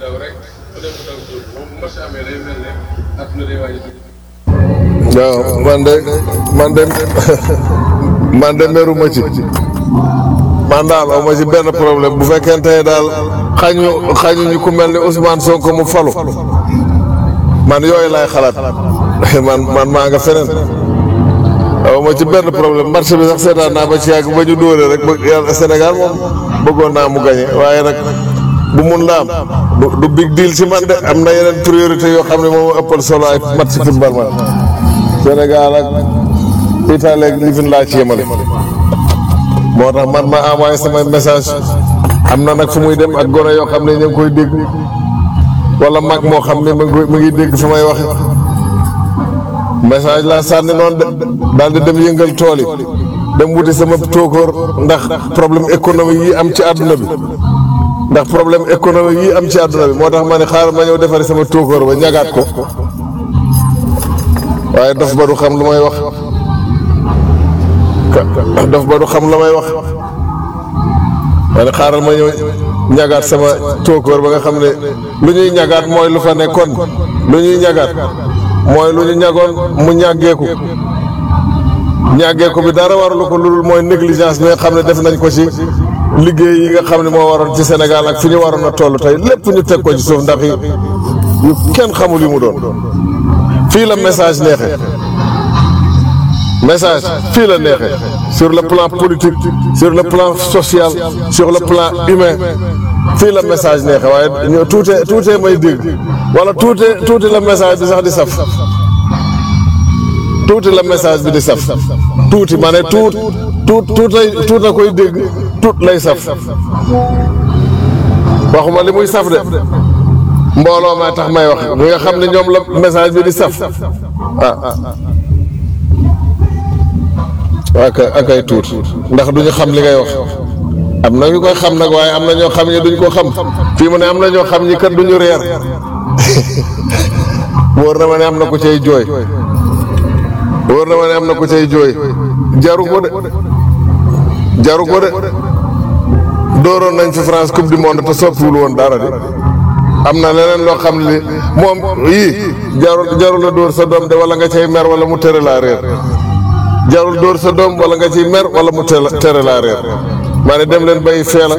waaw man de man de man de meru ma ci man daal aw ma ci benn problème bu fekkente ne daal xañu xañu ñu ku mel ni Ousmane Sonko mu falu man yooyu laay xalaat. man man maa nga feneen waaw ma ci benn problème marché bi sax seetaan naa ba ci yàgg ba ñu dóore rek ba yàlla Sénégal moom bëggoon naa mu gañe waaye nag bu mun la am du du big deal ci man de am na yeneen priorité yoo xam ne moom ëppal solo ay match football man Sénégal ak Italie ak lifin laa ci yemale moo tax man ma envoyé samay message am na nag fu muy dem ak gone yoo xam ne ñu ngi koy dégg wala mag moo xam ne mu ngi dégg fi may waxe message laa sànni noonu de daal di dem yëngal tool yi dem wuti sama tóokóor ndax problème économique yi am ci àdduna bi ndax problème économique yi am ci àdduna bi moo tax ma ne xaaral ma ñëw defari sama tóokóor ba ñagaat ko waaye dof ba du xam lu may wax dof ba du xam lu may wax ma ne xaaral ma ñëw ñagaat sama tóokóor ba nga xam ne lu ñuy ñagaat mooy lu fa nekkoon lu ñuy ñagaat mooy lu ñu ñagoon mu ñàggeeku ñàggeeku bi dara waralu ko lu dul mooy négligence bi nga xam ne def nañ ko ci liggéey yi nga xam ne moo waroon ci Sénégal ak fi ñu waroon a toll tey lépp ñu teg ko ci suuf ndax yu kenn xamul yi mu doon fii la message neexee message fii la neexee sur le plan politique sur le plan social sur le plan humain fii la message neexee waaye ñu tuute tuute may dégg wala tuute tuuti la message bi sax di saf tuuti la message bi di saf tuuti ma ne tuut tuut tuutay tuuta koy dégg tuut lay saf waxuma li muy saf de mbooloo maa tax may wax ñi nga xam ne ñoom la message bi di saf ah ak ak ay tuut ndax duñu xam li ngay wax am na ñu koy xam nag waaye am na ñoo xam ne duñ ko xam fii mu ne am na ñoo xam ñi kat duñu reer wóor na ma ne am na ku cay jooy wóor na ma ne am na ku cay jooy jaru ko de jaru ko de dooroon nañ fi France coupe du monde te soppiwul woon dara de am na leneen loo xam ne moom yii jarul jarul la dóor sa doom de wala nga cay mer wala mu tere laa réer jarul dóor sa doom wala nga ciy mer wala mu tere laa réer maa ne dem leen bay feela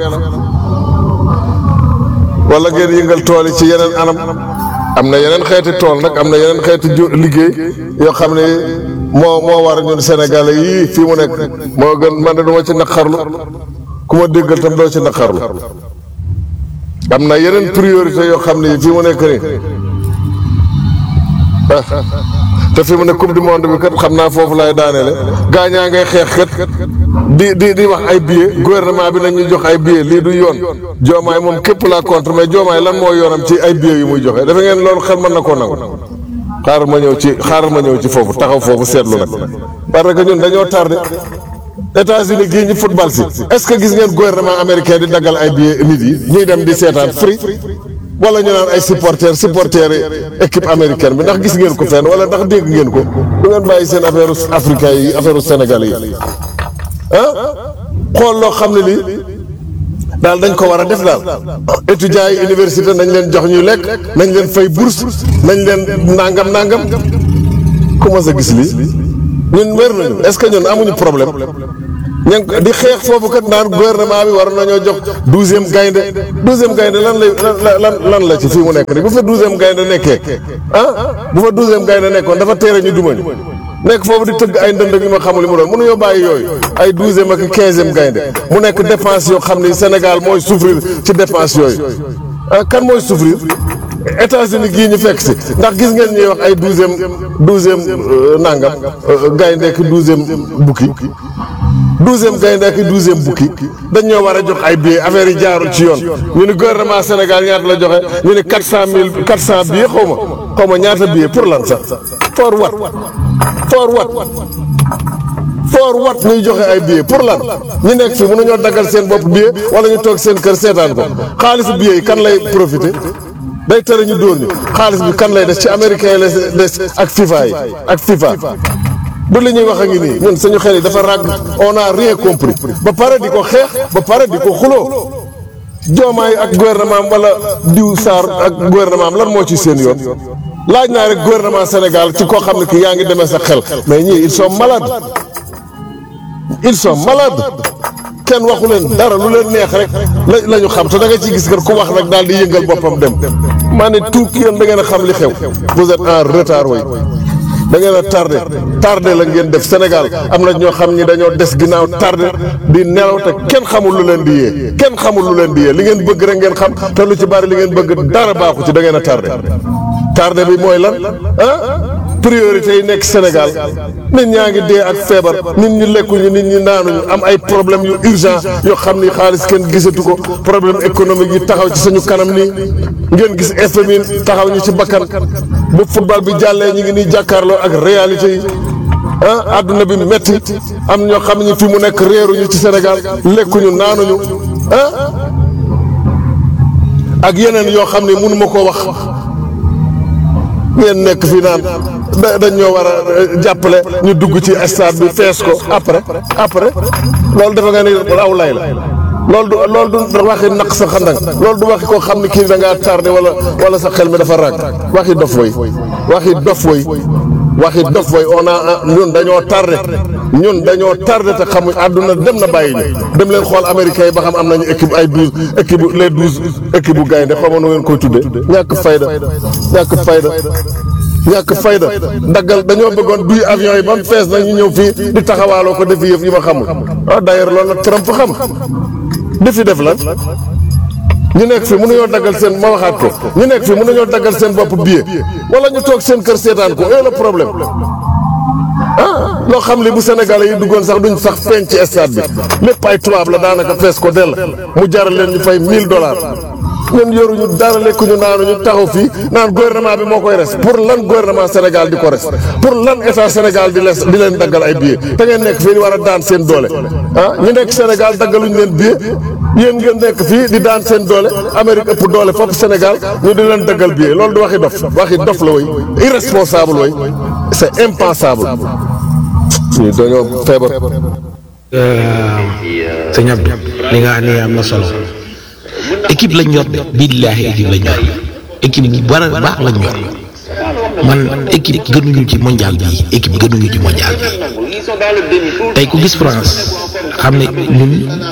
wala ngeen yëngal tool yi ci yeneen anam am na yeneen xeeti tool nag am na yeneen xeeti ju liggéey yoo xam ne moo moo war ñun Sénégalais yii fii mu nekk moo gën man de du ma ci naqarlu ku ma déggal tam doo ci naqarlu am na yeneen priorité yoo xam ne fii mu nekk nii te fi mu ne coupe du monde bi kat xam naa foofu laay daaneele gaañaa ngay xeex kat di di di wax ay billets gouvernement bi nañu jox ay billets lii du yoon joomaay moom képp laa contre mais joomaay lan moo yoonam ci ay billets yu muy joxe dafa ngeen loolu xel mën na koo nangu xaaral ma ñëw ci xaaral ma ñëw ci foofu taxaw foofu seetlu nag parce que ñun dañoo tardé États-Unis gii ñu football si est-ce que gis ngeen gouvernement américain di daggal ay billets nit yi ñuy dem di seetaan free wala ñu naan ay supporters supporters équipe américaine bi ndax gis ngeen ko fenn wala ndax dégg ngeen ko du ngeen bàyyi seen affaire africain yi affaire sénégalais yi ah xool loo xam ne lii daal dañ ko war a def daal étudiants yi université nañ leen jox ñuy lekk nañ leen fay bourse nañ leen nangam nangam comment ça gis lii ñun wér nañu est-ce que ñun amuñu problème ña ngi di xeex foofu kat naan gouvernement bi war nañoo jox douzième gaynde douzième gaynde lan lay lan lan la ci fii mu nekk nii bu fa douzième gaynde nekkee ah bu fa douzième gaynde nekkoon dafa teere ñu duma ñu nekk foofu di tëgg ay ndënd ñu ma xamul li mu doon mënuñoo bàyyi yooyu ay douzième ak quinzième gaynde mu nekk dépense yoo xam ni Sénégal mooy souffrir ci dépense yooyu ah kan mooy souffrir États-Unis gii ñu fekk si ndax gis ngeen ñuy wax ay douzième douzième nangam gaynde ak douzième bukki douzième gaynde ak douzième bukki dañ ñoo war a jox ay billets affaire yi jaarul ci yoon ñu ni gouvernement Sénégal ñaata la joxe ñu ni quatre cent mille quatre cent billets xaw ma xaw ma ñaata billets pour lan sax for wat for wat for wat ñuy joxe ay billets pour lan ñu nekk fii mënuñoo daggal seen bopp billet wala ñu toog seen kër seetaan ko xaalisu billets yi kan lay profité day tere ñu dóor ñu xaalis bi kan lay des ci américain yi lay des ak FIFA yi ak FIFA du li ñuy wax a ngi nii ñun suñu xel yi dafa ràgg on a rien compris ba pare di ko xeex ba pare di ko xuloo joomaay ak gouvernement am wala diw Sarr ak gouvernement am lan moo ci seen yoon laaj naa rek gouvernement Sénégal ci koo xam ne ki yaa ngi demee sa xel mais ñii ils sont malades ils sont malades kenn waxu leen dara lu leen neex rek la la ñu xam te da nga ciy gis kër ku wax rek daal di yëngal boppam dem maa ne tout yéen da ngeen a xam li xew vous êtes en retard way da ngeen a tardé tardé la ngeen def Sénégal am na ñoo xam ñi dañoo des ginnaaw tardé di nelaw te kenn xamul lu leen di yee kenn xamul lu leen di yee li ngeen bëgg rek ngeen xam te lu ci bari li ngeen bëgg dara baaxu ci da ngeen a tardé tardé bi mooy lan ah priorité yi nekk Sénégal nit ñaa ngi dee ak feebar nit ñi lekkuñu nit ñi naanuñu am ay problème yu urgent yoo xam ni xaalis kenn gisatu ko problème économique yi taxaw ci suñu kanam nii ngeen gis FMI taxaw ñu ci bakkan bu football bi jàllee ñu ngi nii jàkkaarloo ak réalité yi ah àdduna bi metti am ñoo xam ni fi mu nekk réeruñu ci Sénégal lekkuñu naanuñu ah ak yeneen yoo xam ne mënu ma koo wax ngeen nekk fii naan da dañ ñoo war a jàppale ñu dugg ci stade bi fees ko après après loolu dafa nga ne aw lay la loolu du loolu du waxi naq sa xandang loolu du waxi koo xam ne kii da ngaa tardé wala wala sa xel mi dafa ràgg waxi dof woy waxi dof woy waxi dof woy on a ñun dañoo tardé ñun dañoo tardé te xamuñ àdduna dem na bàyyi ñu dem leen xool américains yi ba xam am nañu équipe ay douze équipe les douze équipe bu gaynde xaw ma nu ngeen koy tuddee ñàkk fayda ñàkk fayda ñàkk fayda daggal dañoo bëggoon duy avion yi ba mu fees nag ñu ñëw fii di taxawaaloo ko defi yëf yi ma xamul ah d'ailleurs loolu nag Trump xam defi def lan ñu nekk fi mënuñoo daggal seen ma waxaat ko ñu nekk fi mënuñoo daggal seen bopp billet wala ñu toog seen kër seetaan ko et le problème ah loo xam li bu Sénégalais yi duggoon sax duñ sax feeñ ci stade bi lépp ay tubaab la daanaka fees ko dell mu jaral leen ñu fay 1000 dollars ñun yoruñu dara lekkuñu naanuñu taxaw fii naan gouvernement bi moo koy res pour lan gouvernement Sénégal di ko res pour lan état Sénégal di les di leen daggal ay billets te ngeen nekk fii di war a daan seen doole ah ñu nekk Sénégal daggaluñu leen billet yéen ngeen nekk fii di daan seen doole Amérique ëpp doole foofu Sénégal ñu di leen daggal billet loolu du waxi dof waxi dof la way irresponsable way c'est impensable ñii dañoo feebar sëñ Abdou li nga xam ne am na solo équipe lañ yor de billaahi équipe lañ yor équipe bu war a baax lañ yor man équipe gënuñu ci mondial bi équipe gënuñu ci mondial bi tey ku gis France xam ne ñun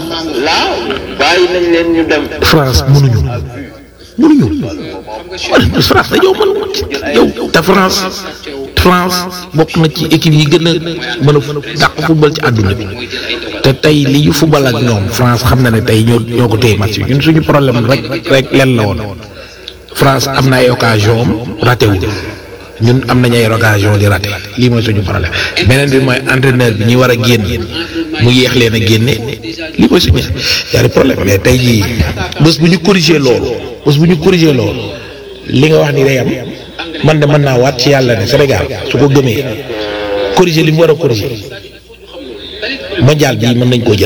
France mënuñu mënuñu France dañoo mën yow te France France bokk na ci équipe yi gën a mën a dàq football ci àdduna bi te tey li ñu football ak ñoom France xam na ne tey ñoo ñoo ko téye match bi ñun suñu problème rek rek len la woon France am na ay occasion am raté wu ñun am nañ ay occasion di raté lii mooy suñu problème beneen bi mooy entraîneur bi ñi war a génn mu yéex leen a génne lii mooy suñu ñaari problème mais tey jii bés bu ñu corriger loolu bés bu ñu corriger loolu li nga wax ni day am man de mën naa waat ci yàlla ne Sénégal su ko gëmee corriger li mu war a corriger mondial bii mën nañ koo jël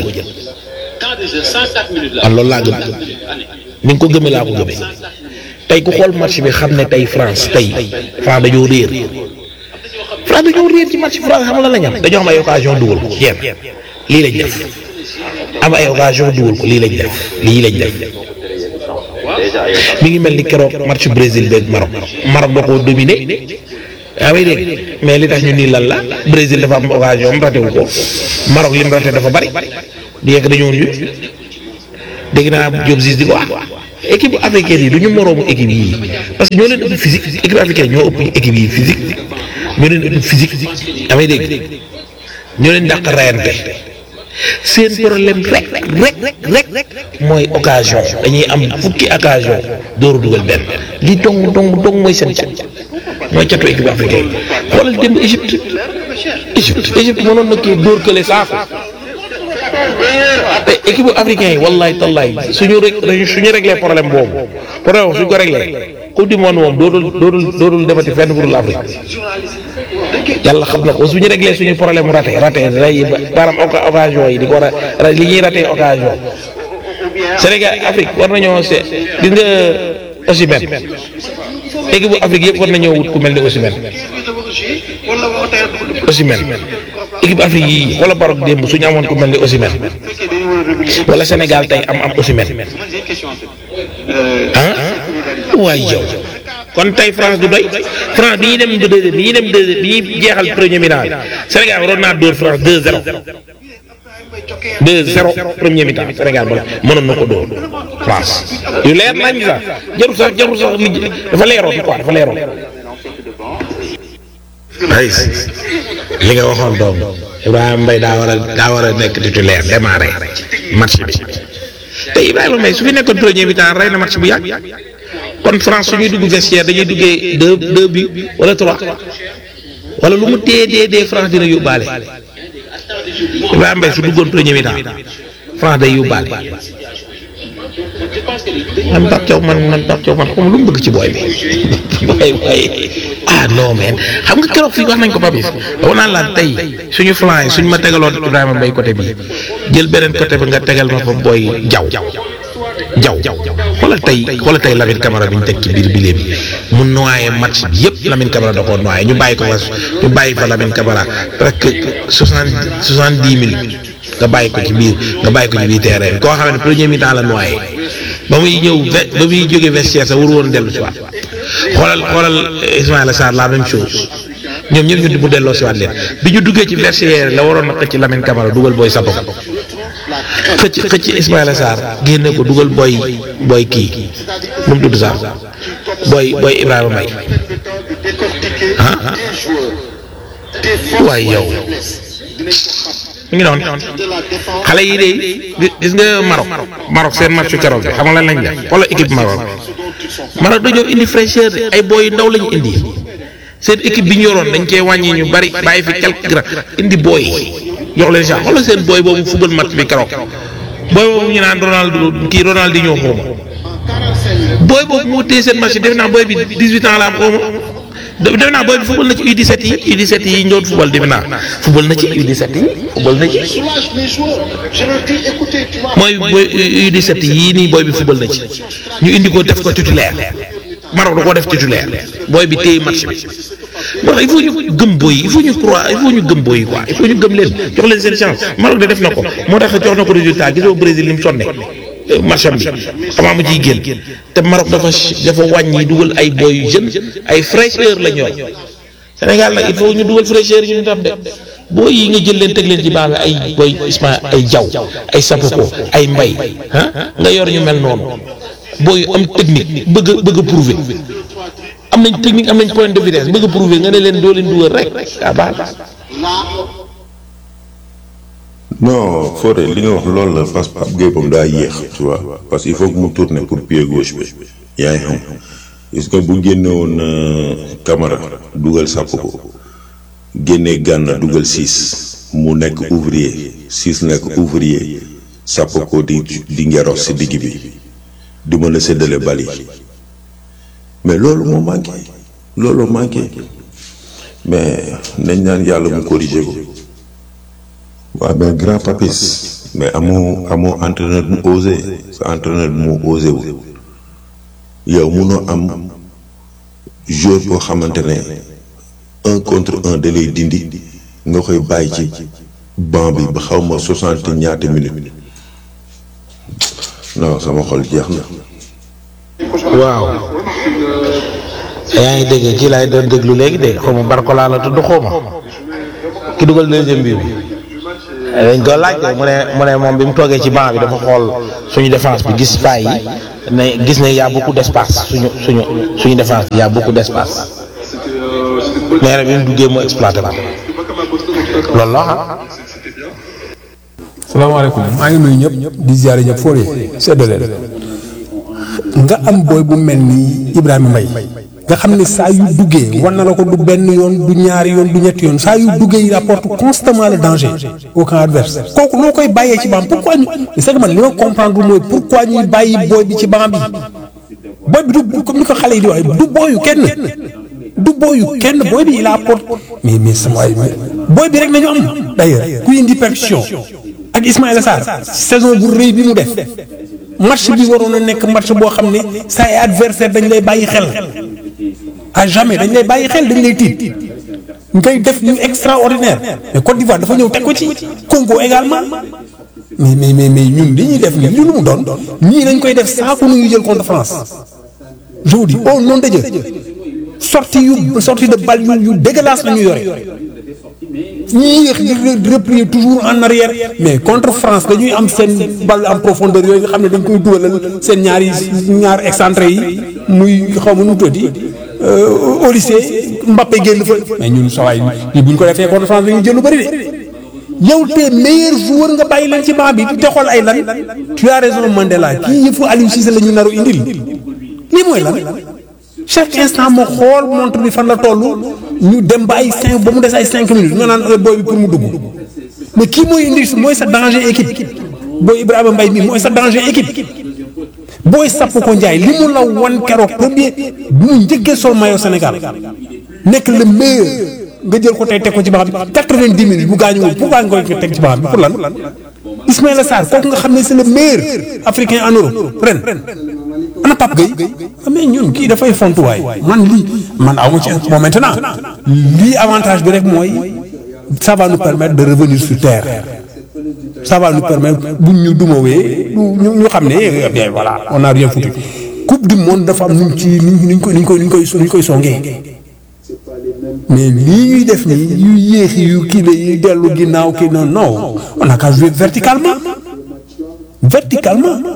man loolu laa gëm ni nga ko gëmee laa ko gëmee tey ku xool match bi xam ne tey France tey France dañoo réer France dañoo réer ci match France xam la la ñam dañoo am ay occasion dugal ko yéen lii lañ def am ay occasion dugal ko lii lañ def lii lañ def mi ngi mel ni keroog match Brésil beeg Maroc Maroc da koo dominé yaa may dégg mais li tax ñu nii lan la Brésil dafa am occasion am raté wu ko Maroc lim raté dafa bari di yegg dañoo ñu dégg naa Diop Ziz di ko wax équipe africaine yi du ñu moroomu équipe yi parce que ñoo leen ëpp physique équipe africaine ñoo ëpp équipe yi physique ñoo leen ëpp physique yaa may dégg ñoo leen dàq rayante seen problème rek rek rek rek mooy occasion dañuy am fukki occasion dooru dugal benn li dong dong dong mooy seen cat mooy catu équipe africaine xoolal démb Égypte Égypte Égypte mënoon na kii dóor kële saako te équipe africain yi wallahi tallahi suñu rek suñu réglé problème boobu problème suñ ko réglé coupe du monde moom dootul dootul dootul demati fenn pour l'Afrique yàlla xam na ko suñu réglé suñu problème raté raté ray maanaam occasion yi di ko ra li ñuy raté occasion Sénégal Afrique war nañoo se gis nga Osimhen équipe bu Afrique yëpp war nañoo wut ku mel ni Osimhen Osimhen équipe Afrique yi wala Barok démb suñu amoon ku mel ni Osimhen wala Sénégal tey am am Osimhen ah waay yow kon tey France du doy France bi ñuy dem du deuxième bi ñuy dem deuxième bi ñuy jeexal premier mi-temps bi Sénégal waroon naa dóor France 2-0 2-0 premier mi-temps Sénégal ba mënoon na ko dóor France yu leer nañ sax jarul sax jarul sax li dafa leeroon quoi dafa leeroon. ay li nga waxoon doom Ibrahima Mbaye daa war a daa war a nekk titulaire démarrer match bi te Ibrahima Mbaye su fi nekkoon premier mi-temps rey na match bu yàgg kon France suñuy dugg vestiaire dañuy duggee deux deux bi wala trois wala lu mu dee dee dee France dina yóbbaale Ibrahima Mbaye su duggoon premier mi-temps France day yóbbaale man Pape Thiaw man man Pape Thiaw man xam lu mu bëgg ci booy bi waaye waaye ah non mais xam nga keroog fii wax nañ ko Papis dama naan la tey suñu flanc yi suñu ma tegaloon Ibrahima Mbaye côté bi jël beneen côté bi nga tegal ma fa booy jaw jaw xoolal tey xoolal tey Lamine Camara bi ñu teg ci biir bile bi mu noyé match bi yëpp Lamine Camara da koo noyé ñu bàyyi ko fa ñu bàyyi fa Lamine Camara presque soixante soixante dix minutes nga bàyyi ko ci biir nga bàyyi ko ci biir terrain bi koo xam ne premier mi-temps la noyé ba muy ñëw ba muy jógee vestiaire sa wur woon dellu si waat xoolal xoolal Ismaïla Sarr la même chose ñoom ñëpp ñu mu delloo si waat leen bi ñu duggee ci vestiaire la waroon na xëcc Lamine Camara dugal booy Sappo xëcc xëcc Ismaïla Sarr génne ko dugal booy booy kii nu mu tudd sax booy booy Ibrahima Mbaye ah waaye yow mu ngi doon xale yi de gis nga Maroc Maroc seen match keroog bi xam nga lan lañ def wala équipe Maroc Maroc dañoo indi fraîcheur de ay booy yu ndaw lañu indi seen équipe bi ñu yoroon dañ cee wàññi ñu bari bàyyi fi quelques grands indi booy jox leen chance xoolal seen booy boobu football match bi keroog booy boobu ñu naan Ronaldo kii Ronaldinho xawma booy boobu moo téye seen match def naa booy bi 18 ans la am xawma def naa booy bi football na ci U17 yi U17 yi ñu doon football def naa football na ci U17 yi football na ci mooy booy U17 yii nii booy bi football na ci ñu indi ko def ko titulaire Maroc da koo def titulaire booy bi téye match bi moo tax il faut ñu gëm booy yi il faut ñu croire il faut ñu gëm booy yi quoi il faut ñu gëm leen jox leen seen chance Maroc de def na ko moo tax jox na ko résultat gisoo Brésil ni mu sonne marcham bi xamaa mu ciy génn te Maroc dafa dafa wàññi dugal ay booy yu jeunes ay fraîcheur la ñor Sénégal nag il faut ñu dugal fraîcheur ñu tam de booy yi nga jël leen teg leen ci baax ay booy Isma ay jaw ay sapoko ay mbay ah nga yor ñu mel noonu booy am technique bëgg a bëgg a prouver am nañ technique am nañ point de vitesse bëgg a prouver nga ne leen doo leen dugal rek ah baax non Fodé li nga wax loolu la parce que Pape Gueye moom daa yéex tu vois parce que il faut que mu tourner pour pied gauche bi yaa ngi xam est-ce que bu génne woon Camara dugal sàpp ko génnee Gana dugal six mu nekk ouvrier six nekk ouvrier sàpp ko di di ngeros si digg bi di mën a séddale bal yi mais loolu moo manqué loolu manqué mais nañ naan yàlla mu corriger ko waaw mais grand papis mais amoo amoo entraîneur mu osé sa entraîneur mu osé wu yow munoo am joueur boo xamante ne un contre un da lay dindi nga koy bàyyi ci banc bi ba xaw ma soixante ñaata minutes non sama xol jeex na. waaw yaa ngi dégg kii laay doon déglu léegi de xaw ma Barcola la tudd xaw ma ki dugal deuxième bi bi dañ ko laaj de mu ne mu ne moom bi mu toogee ci banc bi dafa xool suñu défense bi gis faay yi ne gis ne y a beaucoup d'espace suñu suñu suñu défense bi y a beaucoup d'espace nee na bi mu duggee mu exploité ko loolu la ah. salaamaaleykum maa ngi nuyu ñëpp di ziare ñëpp foo seddale nga am booy bu mel ni Ibrahima Mbaye nga xam ne saa yu duggee war na la ko du benn yoon du ñaari yoon du ñetti yoon saa yu duggee il apporte constamment le danger au camp adverse kooku noo koy bàyyee ci banc pourquoi ñu c'est que man li ma comprendre mooy pourquoi ñuy bàyyi booy bi ci banc bi booy bi du comme ni ko xale yi di wax du booyu kenn du booyu kenn booy bi il apporte mais mais sama waay booy bi rek nañu am d'ailleurs ku indi percussion ak Ismaïla Sarr saison bu rëy bi mu def match bi waroon a nekk match boo xam ne sa ay adversaire dañ lay bàyyi xel à jamais dañ lay bàyyi xel dañ lay tiit ngay def yu extraordinaire mais Côte d'Ivoire dafa ñëw teg ko ci Congo également mais mais mais mais ñun li ñuy def nii lu mu doon ñii dañ koy def saako nu ñu jël contre France je vous dis oh non de Dieu sortie yu sortie de balle yu yu dégueulasse la ñu yore ñii yéex di replier toujours en arrière mais contre France dañuy am seen balle en profondeur yooyu nga xam ne dañ koy dugalal seen ñaari ñaar excentré yi muy xaw ma nu mu tuddati au lycée Mbappé génn fa mais ñun sawaay yi bu ñu ko defee contre France dañuy jël lu bëri de yow te meilleur joueur nga bàyyi leen ci banc bi te xool ay lan tu as raison Mandela kii yëfu Aliou Cissé la ñu naru indil lii mooy lan chaque instant moo xool montre bi fan la toll ñu dem ba ay cinq ba mu des ay cinq minutes nga naan booy bi pour mu dugg mais kii mooy indi mooy sa danger équipe booy Ibrahima Mbaye mi mooy sa danger équipe booy sapp ko Ndiaye li mu la wan keroog premier bu mu njëkkee sol maillot Sénégal nekk le meilleur nga jël ko tey teg ko ci baax bi quatre-vingt-dix minutes bu gaañuwul pourquoi nga koy teg ci baax bi pour lan Ismaïla Sarr kooku nga xam ne c'est le meilleur africain en Europe ren ana Pape Gueye mais ñun kii dafay fontuwaay man lii man aw ma ci bon maintenant lii avantage bi rek mooy ça va nous permettre de revenir sur terre ça va nous permettre buñ ñu dumawee ñu ñu xam ne bien voilà on a rien foutu coupe du monde dafa am nuñ ci nuñ ko nuñ koy nuñ koy nuñ koy songee mais lii ñuy def nii yu yéexi yu kii la yuy dellu ginnaaw kii non non on a qu'à jouer verticalement verticalement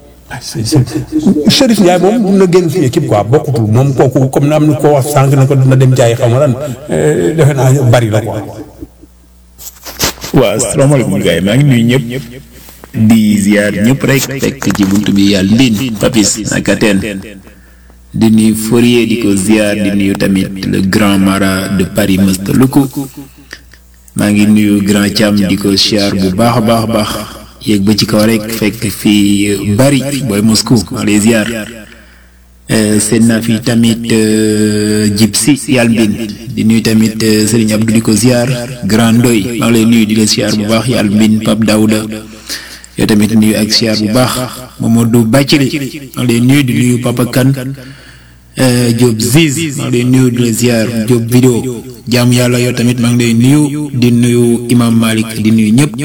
Chérif Ndiaye moom mun na génn fi équipe quoi bokkutul moom kooku comme am na ko wax sànq na ko dina dem jaay xaw ma lan defe naa bari la quoi. waaw asalaamaaleykum gars yi maa ngi nuyu ñëpp di ziar ñëpp rek fekk ci buntu bi yàlla mbin papis naka teen di nuyu Fourier di ko ziar di nuyu tamit le grand mara de Paris Masta Luku maa ngi nuyu grand Thiam di ko ziar bu baax a baax a baax yéeg ba ci kaw rek fekk fii bari booy Moscou maa lay ziar seen naa fi tamit Gypsy yàlla mbin di nuyu tamit Serigne Abdou di ko ziar grand Ndoy maa ngi lay nuyu di la ziar bu baax yàlla mbin Pape Daouda yow tamit nuyu ak ziar bu baax Mamadou Bacili maa ngi lay nuyu di nuyu Papa Kane Diop Ziz maa ngi lay nuyu di la ziar Diop vidéo jaamu yàlla yow tamit maa ngi lay nuyu di nuyu Imam Malik di nuyu ñëpp.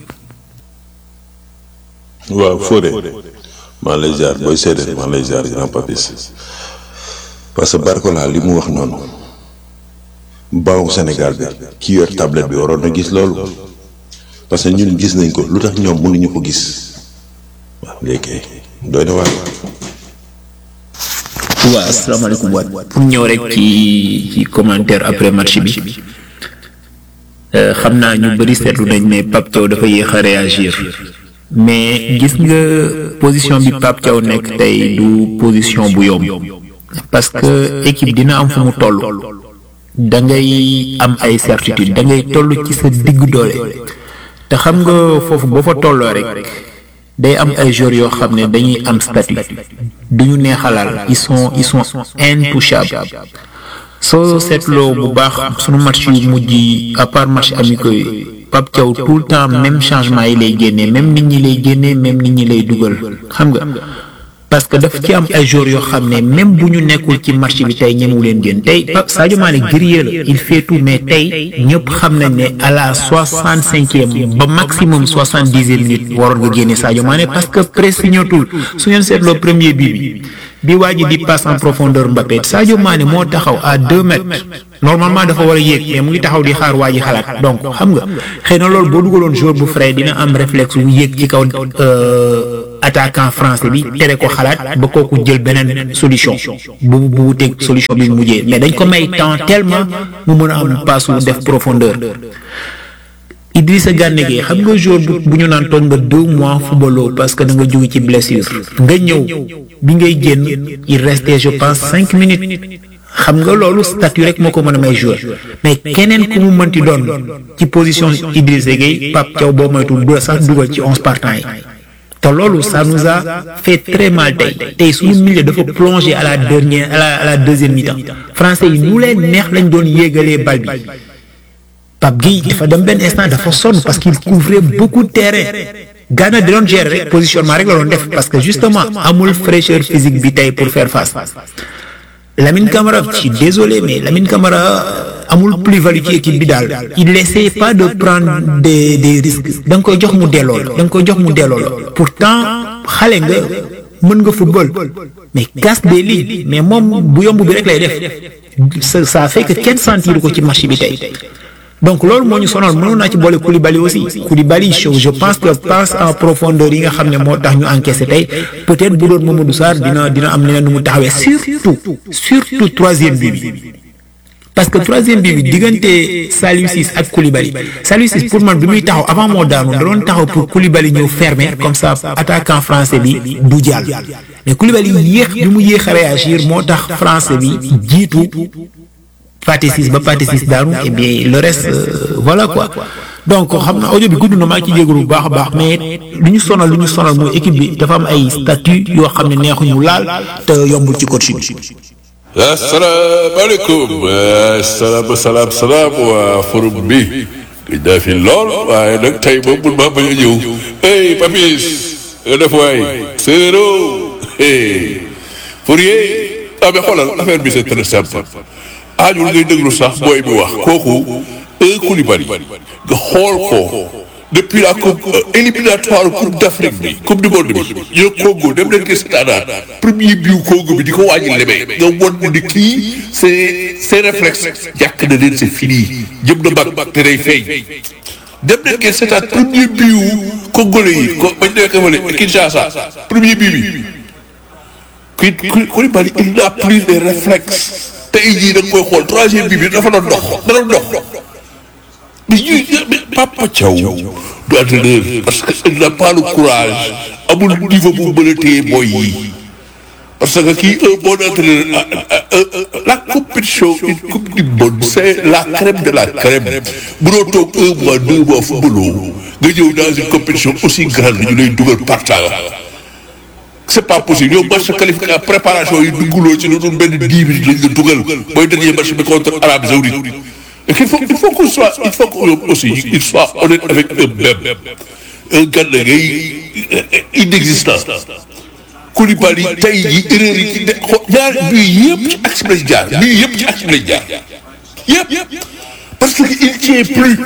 waaw Fodé maa lay jaar booy seede maa lay jaar grand papis parce que Barcola li mu wax noonu banque Sénégal bi ki yor tablette bi waroon na gis loolu parce que ñun gis nañ ko lu tax ñoom mënuñu ko gis waaw léegi doy na waar. waaw asalaamaaleykum waat pour ñëw rek ci ci commentaire après match bi xam naa ñu bëri seetlu nañ ne Pape Thiaw dafa yéex a réagir. mais gis nga position bi Pape Thiaw nekk tey du position bu yomb parce que équipe dina am fu mu toll da ngay am ay certitude da ngay toll ci sa diggu doole te xam nga foofu boo fa tolloo rek day am ay joueurs yoo xam ne dañuy am statut duñu neexalal ils sont ils sont intouchables soo seetloo bu baax sunu match yu mujj à part match amicaux yi Pape Thiaw tout le temps même changement yi lay génnee même nit ñi lay génnee même nit ñi lay dugal xam nga parce que daf ci am ay joueurs yoo xam ne même bu ñu nekkul ci match bi tey ñemewu leen génn tey Pape Sadio Mané guerrier la il fait tout mais tey ñëpp xam nañ ne à la soixante cinquième ba maximum soixante dixième minute waroon nga génne Sadio Mané parce que pressé ñëwatul su ngeen seetloo premier bii bi bi waa ji di passe en profondeur Mbappé Sadio Mané moo taxaw à deux mètres normalement dafa war a yéeg mais mu ngi taxaw di xaar waa ji xalaat donc xam nga xëy na loolu boo dugaloon joueur bu frais dina am réflexe wu yéeg ci kaw attaquant français bi tere ko xalaat ba kooku jël beneen solution bu bu wuteeg solution bi mu mujjee mais dañ ko may temps tellement mu mën a am passe wu def profondeur. Idrissa Gana Gueye xam nga jour bu bu ñu naan toog nga deux mois footballoo parce que da nga jóge ci blessure nga ñëw bi ngay génn il restait je pense cinq minutes xam nga loolu statut rek moo ko mën a may joueur mais keneen ku mu mënti doon ci position Idrissa Gueye Pape Thiaw boo moytu du la sax dugal ci onze partants yi te loolu ça nous a fait très mal tey tey suñu milieu dafa plongé à la dernière à la à la deuxième mi-temps français yi nu leen neex lañ doon yéegalee bal bi. Pape Gueye dafa dem benn instant dafa sonn parce qu'il couvrait beaucoup de terrain Ghana da doon gérer rek positionnement rek la doon def parce que justement amul fraîcheur physique bi tey pour faire face Lamine Camara je suis désolé mais Lamine Camara amul plus-value ci équipe bi daal il n'essaie pas de prendre des des risques da nga koy jox mu delloo la da nga koy jox mu delloo la pourtant xale nga mën nga football mais casse des lignes mais moom bu yomb bi rek lay def ça ça fait que kenn sentir ko ci match bi tey. donc loolu moo ñu sonal mënoon naa ci boole Koulibaly aussi Koulibaly je pense que passe en profondeur yi nga xam ne moo tax ñu encaissé tey peut-être bu doon Mamadou Sarr dina dina am leneen nu mu taxawee surtout surtout troisième bi bi parce que troisième bi bi diggante Saliou Ciss ak Koulibaly Saliou Ciss pour man bi muy taxaw avant moo daanu da doon taxaw pour Koulibaly ñëw fermer comme ça attaquant français bi du jàll mais Koulibaly yéex bi mu yéex a réagir moo tax français bi jiitu. Pathé Ciss ba Pathé Ciss daanu et bien le reste euh, voilà quoi donc xam na audio bi gudd na maa ngi ci jégalu bu baax a baax mais lu ñu sonal lu ñu sonal mooy équipe bi dafa am ay statut yoo xam ne neexuñu laal te yombul ci coach bi. asalaamaaleykum salaam salaam salaam waa forum bi gëj naa fi lool waaye nag tey moom mun maa bañ a ñëw hey Papis nga def waay séeréero hey Fourier ah mais xoolal affaire bi c'est très simple aajul ngay déglu sax booy bi wax kooku un Koulibaly nga xool ko depuis la coupe éliminatoire coupe d'Afrique bi coupe du monde bi yow Congo dem leen gis seetaanaat premier biu Congo bi di ko wàññi lebee nga won ni kii c'est c'est réflexe jàkk na leen c'est fini jëm na mag te day feeñ dem leen gis seetaat premier biu congolais yi ko bañ nekk fële Kinshasa premier biu bi kii Koulibaly il n'a plus de réflexes tey jii da nga koy xool troisième bi bi dafa doon dox da doon dox mais ñuy Papa Thiaw du entraîneur parce que il n'a pas le courage amul niveau bu mën a téye boy yi parce que kii un bon entraîneur la compétition une coupe du monde c'est la crème de la crème mënoo toog un mois deux mois footballoo nga ñëw dans une compétition aussi grande ñu lay dugal partage c'est pas possible yow match qualification préparation yi dugguloo ci lu dul benn dix minutes lañ la dugal mooy dernier match bi contre Arabie Saoudite et qu'il faut il faut qu'on soit il faut que aussi il soit honnête avec eux-mêmes un Gana Gueye inexistant Koulibaly tey jii erreur yi ci de ñaar bii yëpp ci axe bi lañ jaar bii yëpp ci axe bi lañ jaar yëpp parce que il tient plus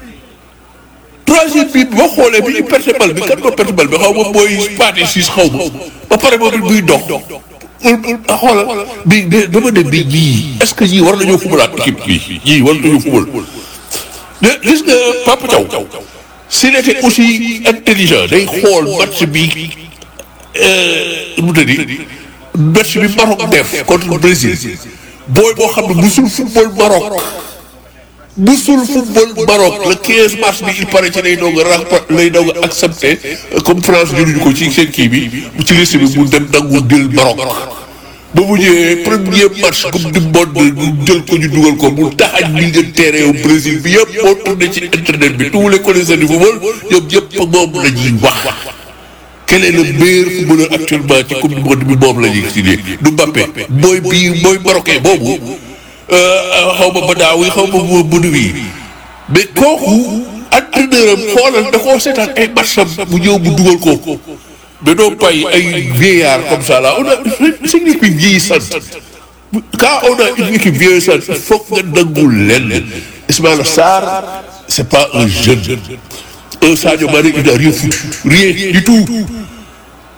troisième bi boo xoolee bi ñu perte bal bi kan ko perte bal bi xaw ma mooy Pathé Ciss xaw ma ba pare moom it buy dox xoolal bi dama ne bi ñii est-ce que ñii war nañoo fubalaat équipe bi ñii war nañoo fubal mais gis nga Papa Thiaw s'il était aussi intelligent day xool match bi nu mu tëddi match bi Maroc def contre Brésil booy boo xam ne musul football Maroc musul football Maroc le 15 mars bi il paraît ci lay doog a rap lay doog a accepté comme France jëluñu ko ci seen kii bi ci liste bi mu dem nangu jël Maroc ba mu ñëwee premier match coupe du monde mu jël ko ñu dugal ko mu taxañ li nga terrain au Brésil bi yëpp moo tourné ci internet bi tous les connaisseurs du football ñoom yëpp moom la ñuy wax quel est le meilleur footballeur actuellement ci coupe du monde bi moom la ñuy expliqué du Mbappé mooy bii mooy marocain boobu xaw ma Badawi xaw ma Boudoui mais kooku entraîneur am xoolal da koo seetaan ay matcham mu ñëw mu dugal ko mais doo bàyyi ay vieillard comme ça là on a c'est une équipe vieillissante quand on a une équipe vieillissante il faut nga nangul lenn Ismaïla Sarr c'est pas un jeune un Sadio Mané il n'a rien foutu rien du tout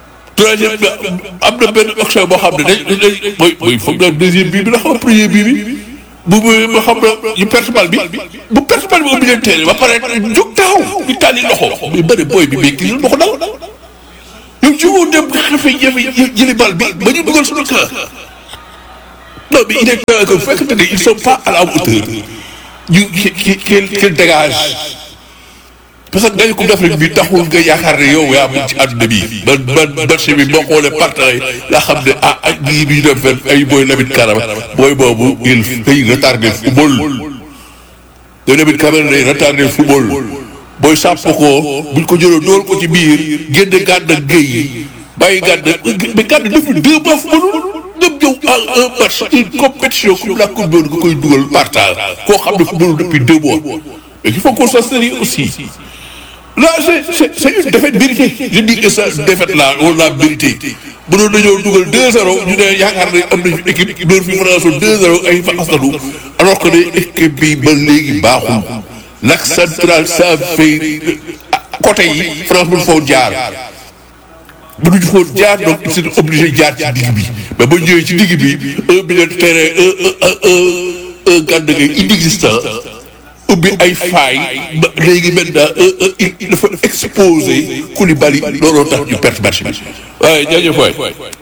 troisième bi am na benn action boo xam ne dañ dañ mooy mooy foog naa deuxième bii bi la xam premier bii bi bu bu ba xam na ñu perte bal bi bu perte bal bi ubbi leen teel ba pare jóg taxaw di tànni loxo mais bëri booy bi mais kii ma ko dal yow jógoo dem xefe jafe jëli bal bi ba ñu dugal suñu camp non mais il est temps que bu fekkente ne ils sont pas à la hauteur ñu ki ki ki dégage parce que gañu coupe d'Afrique bi taxul nga yaakaar ne yow yaa mun ci àdduna bi man man marché bi boo xoolee partenaires yi laa xam ne ah ak ñii du ñu dem fenn ay booy Lamine Camara booy boobu il day retardé football te Lamine Camara day retardé football booy sàpp ko buñ ko jëloo dool ko ci biir génne gàdd ak géey bàyyi gàdd mais gàdd depuis deux mois footballul ñëpp ñëw à un match une compétition comme la coupe du monde nga koy dugal partage koo xam ne footballul depuis deux mois mais il faut qu'on soit sérieux aussi Là, c'est c'est une défaite méritée. Je dis que cette défaite-là, on l'a mérité. bu doon dañoo dugal 2-0 ñu ne yaakaar ne am nañu équipe door fi France 2-0 ay fa asanu alors que ne équipe bi ba léegi baaxul l'axe central ça fait côté yi France mënu foo jaar mënuñu foo jaar donc c'est obligé jaar ci digg bi mais ba ñëwee ci digg bi un milieu de terrain un un un un gànd ngay inexistant ubbi ay faay ba léegi maintenant il dafa exposé Koulibaly looloo tax ñu perte match bi waaye jaajëf waay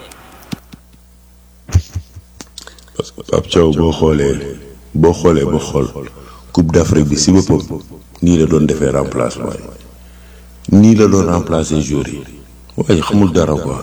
parce que Pape Thiaw boo xoolee boo xoolee ba xool Coupe d'Afrique bi si boppam nii la doon defee remplacement yi nii la doon remplacer joueurs yi waaye xamul dara quoi.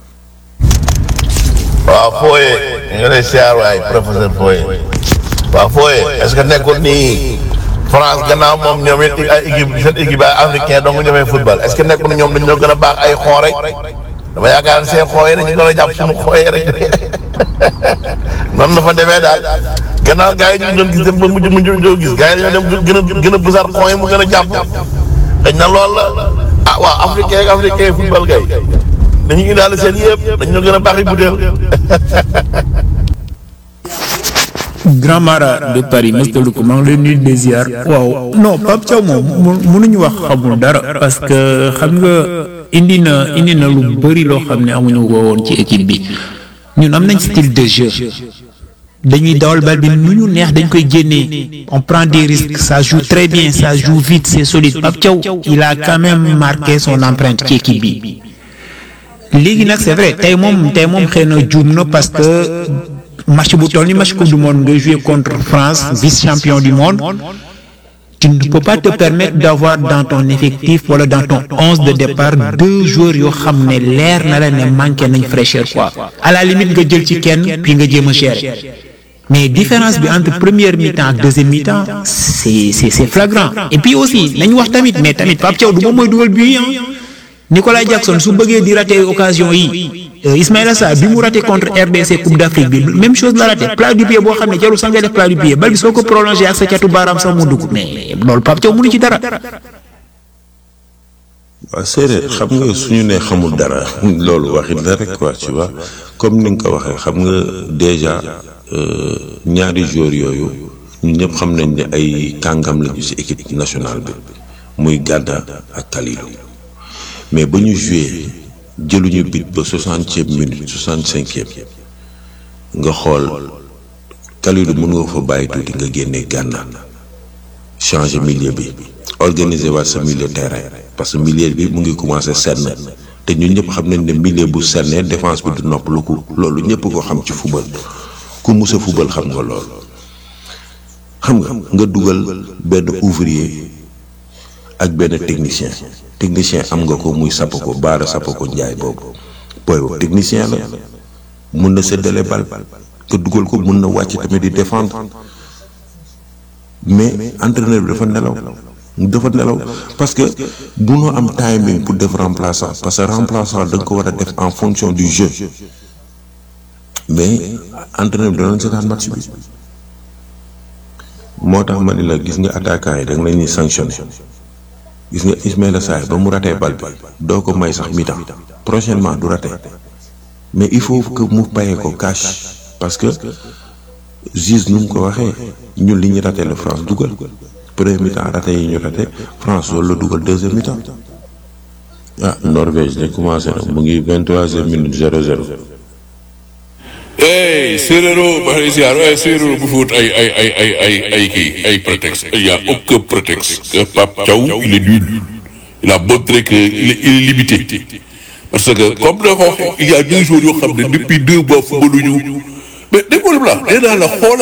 waaw Foye ñu ngi lay siyaar waay professeur Foye waaw Foye est-ce que nekkul nii France gannaaw moom ñoom it ay équipe seen équipe ay africain donc ñoomee football est-ce que nekkul ñoom dañoo gën a baax ay xoo rek dama yaakaar ne seen xoo yi dañu gën a jàpp suñu xoo yi rek noonu la fa demee daal gannaaw gars yi ñu doon gis dem ba mujj mujj doo gis gars yi dañoo dem gën a gën a bësar xoo yi mu gën a jàpp dañ na lool la ah waaw africain ak africain football kay dañu indaale seen yëpp dañoo gën a baax yi butéel Grand Mara de Paris Mr Luku maa ngi lay nuyu des ziar waaw non Pape Thiaw moom mu mënuñu wax xamul dara parce que xam nga indi na indi na lu bëri loo xam ne amuñu ko woon ci équipe bi ñun am nañ style de jeu dañuy dawal bal bi nu ñu neex dañ koy génnee on prend des risques ça joue très bien ça joue vite c'est solide Pape Thiaw il a quand même marqué son empreinte ci équipe bi léegi nag c'est vrai tey moom tey moom xëy na juum na parce que match bu toll ni match coupe du monde nga jouer contre France vice champion du monde tu ne peux pas te permettre d'avoir dans ton effectif wala dans ton onze de départ deux joueurs yoo xam ne leer na la ne manqué nañ fraîcheur quoi à la limite nga jël ci kenn puis nga jéem a gérer mais différence bi entre première mi-temps ak deuxième mi-temps c'est c'est c'est flagrant et puis aussi nañ wax tamit mais tamit Pape Thiaw du moom mooy dugal but yi Nicolas Jackson su bëggee di rater occasion yi Ismaïla Sarr bi mu raté contre RDC Coupe d'Afrique bi même chose la raté plat du pied boo xam ne jarul sax nga def plat du pied bal bi soo ko prolongé ak sa catu baaraam sax mu dugg mais loolu Pape Thiaw mënu ci dara. waaw séeréer xam nga suñu nee xamul dara loolu waxit la rek quoi tu vois comme ni nga ko waxee xam nga déjà ñaari joueurs yooyu ñun ñëpp xam nañ ne ay kàngam lañu ci équipe nationale bi muy Gana ak Kalidou mais ba ñu joué jëluñu bit ba soixantième minute soixante cinquième nga xool Kalidou mën nga fa bàyyi tuuti nga génne Gana changer milieu bi organiser waat sa milieu terrain parce que milieu bi mu ngi commencé senn te ñun ñëpp xam nañ ne milieu bu sennee défense bi du noppalu ko loolu ñëpp ko xam ci football ku musa football xam nga loolu xam nga nga dugal benn ouvrier ak benn technicien technicien am nga ko muy sapp ko baara sapp ko njaay boobu booy boobu technicien la mun na séddale bal nga dugal ko mun na wàcc tamit di défendre mais entraîneur bi dafa nelaw dafa nelaw parce que munoo am timing pour def remplaçant parce que remplaçant da nga ko war a def en fonction du jeu mais entraîneur bi danoon seetaan match bi moo tax ma ni la gis nga attaquant yi da nga leen di sanctionné gis nga Ismaïla Sarr ba mu ratee bal bi doo ko may sax mi-temps prochainement du raté mais il faut que mu payee ko cash parce que juge nu mu ko waxee ñun li ñu raté la France dugal premier mi-temps raté yi ñu raté France loolu la dugal deuxième mi-temps ah Norvège de commencé na mu ngi vingt troisième minute zéro zéro hey séeréero ba xëy siyaar waaye séeréero bu fi wut ay ay ay ay ay ay kii ay prétexte il y a aucun prétexte que Pape Thiaw il est nul il a montré que il est, il est limité parce que comme da ko waxee il y a deux jours yoo xam ne depuis deux mois footballuñu mais déggoo la nee naa la xoolal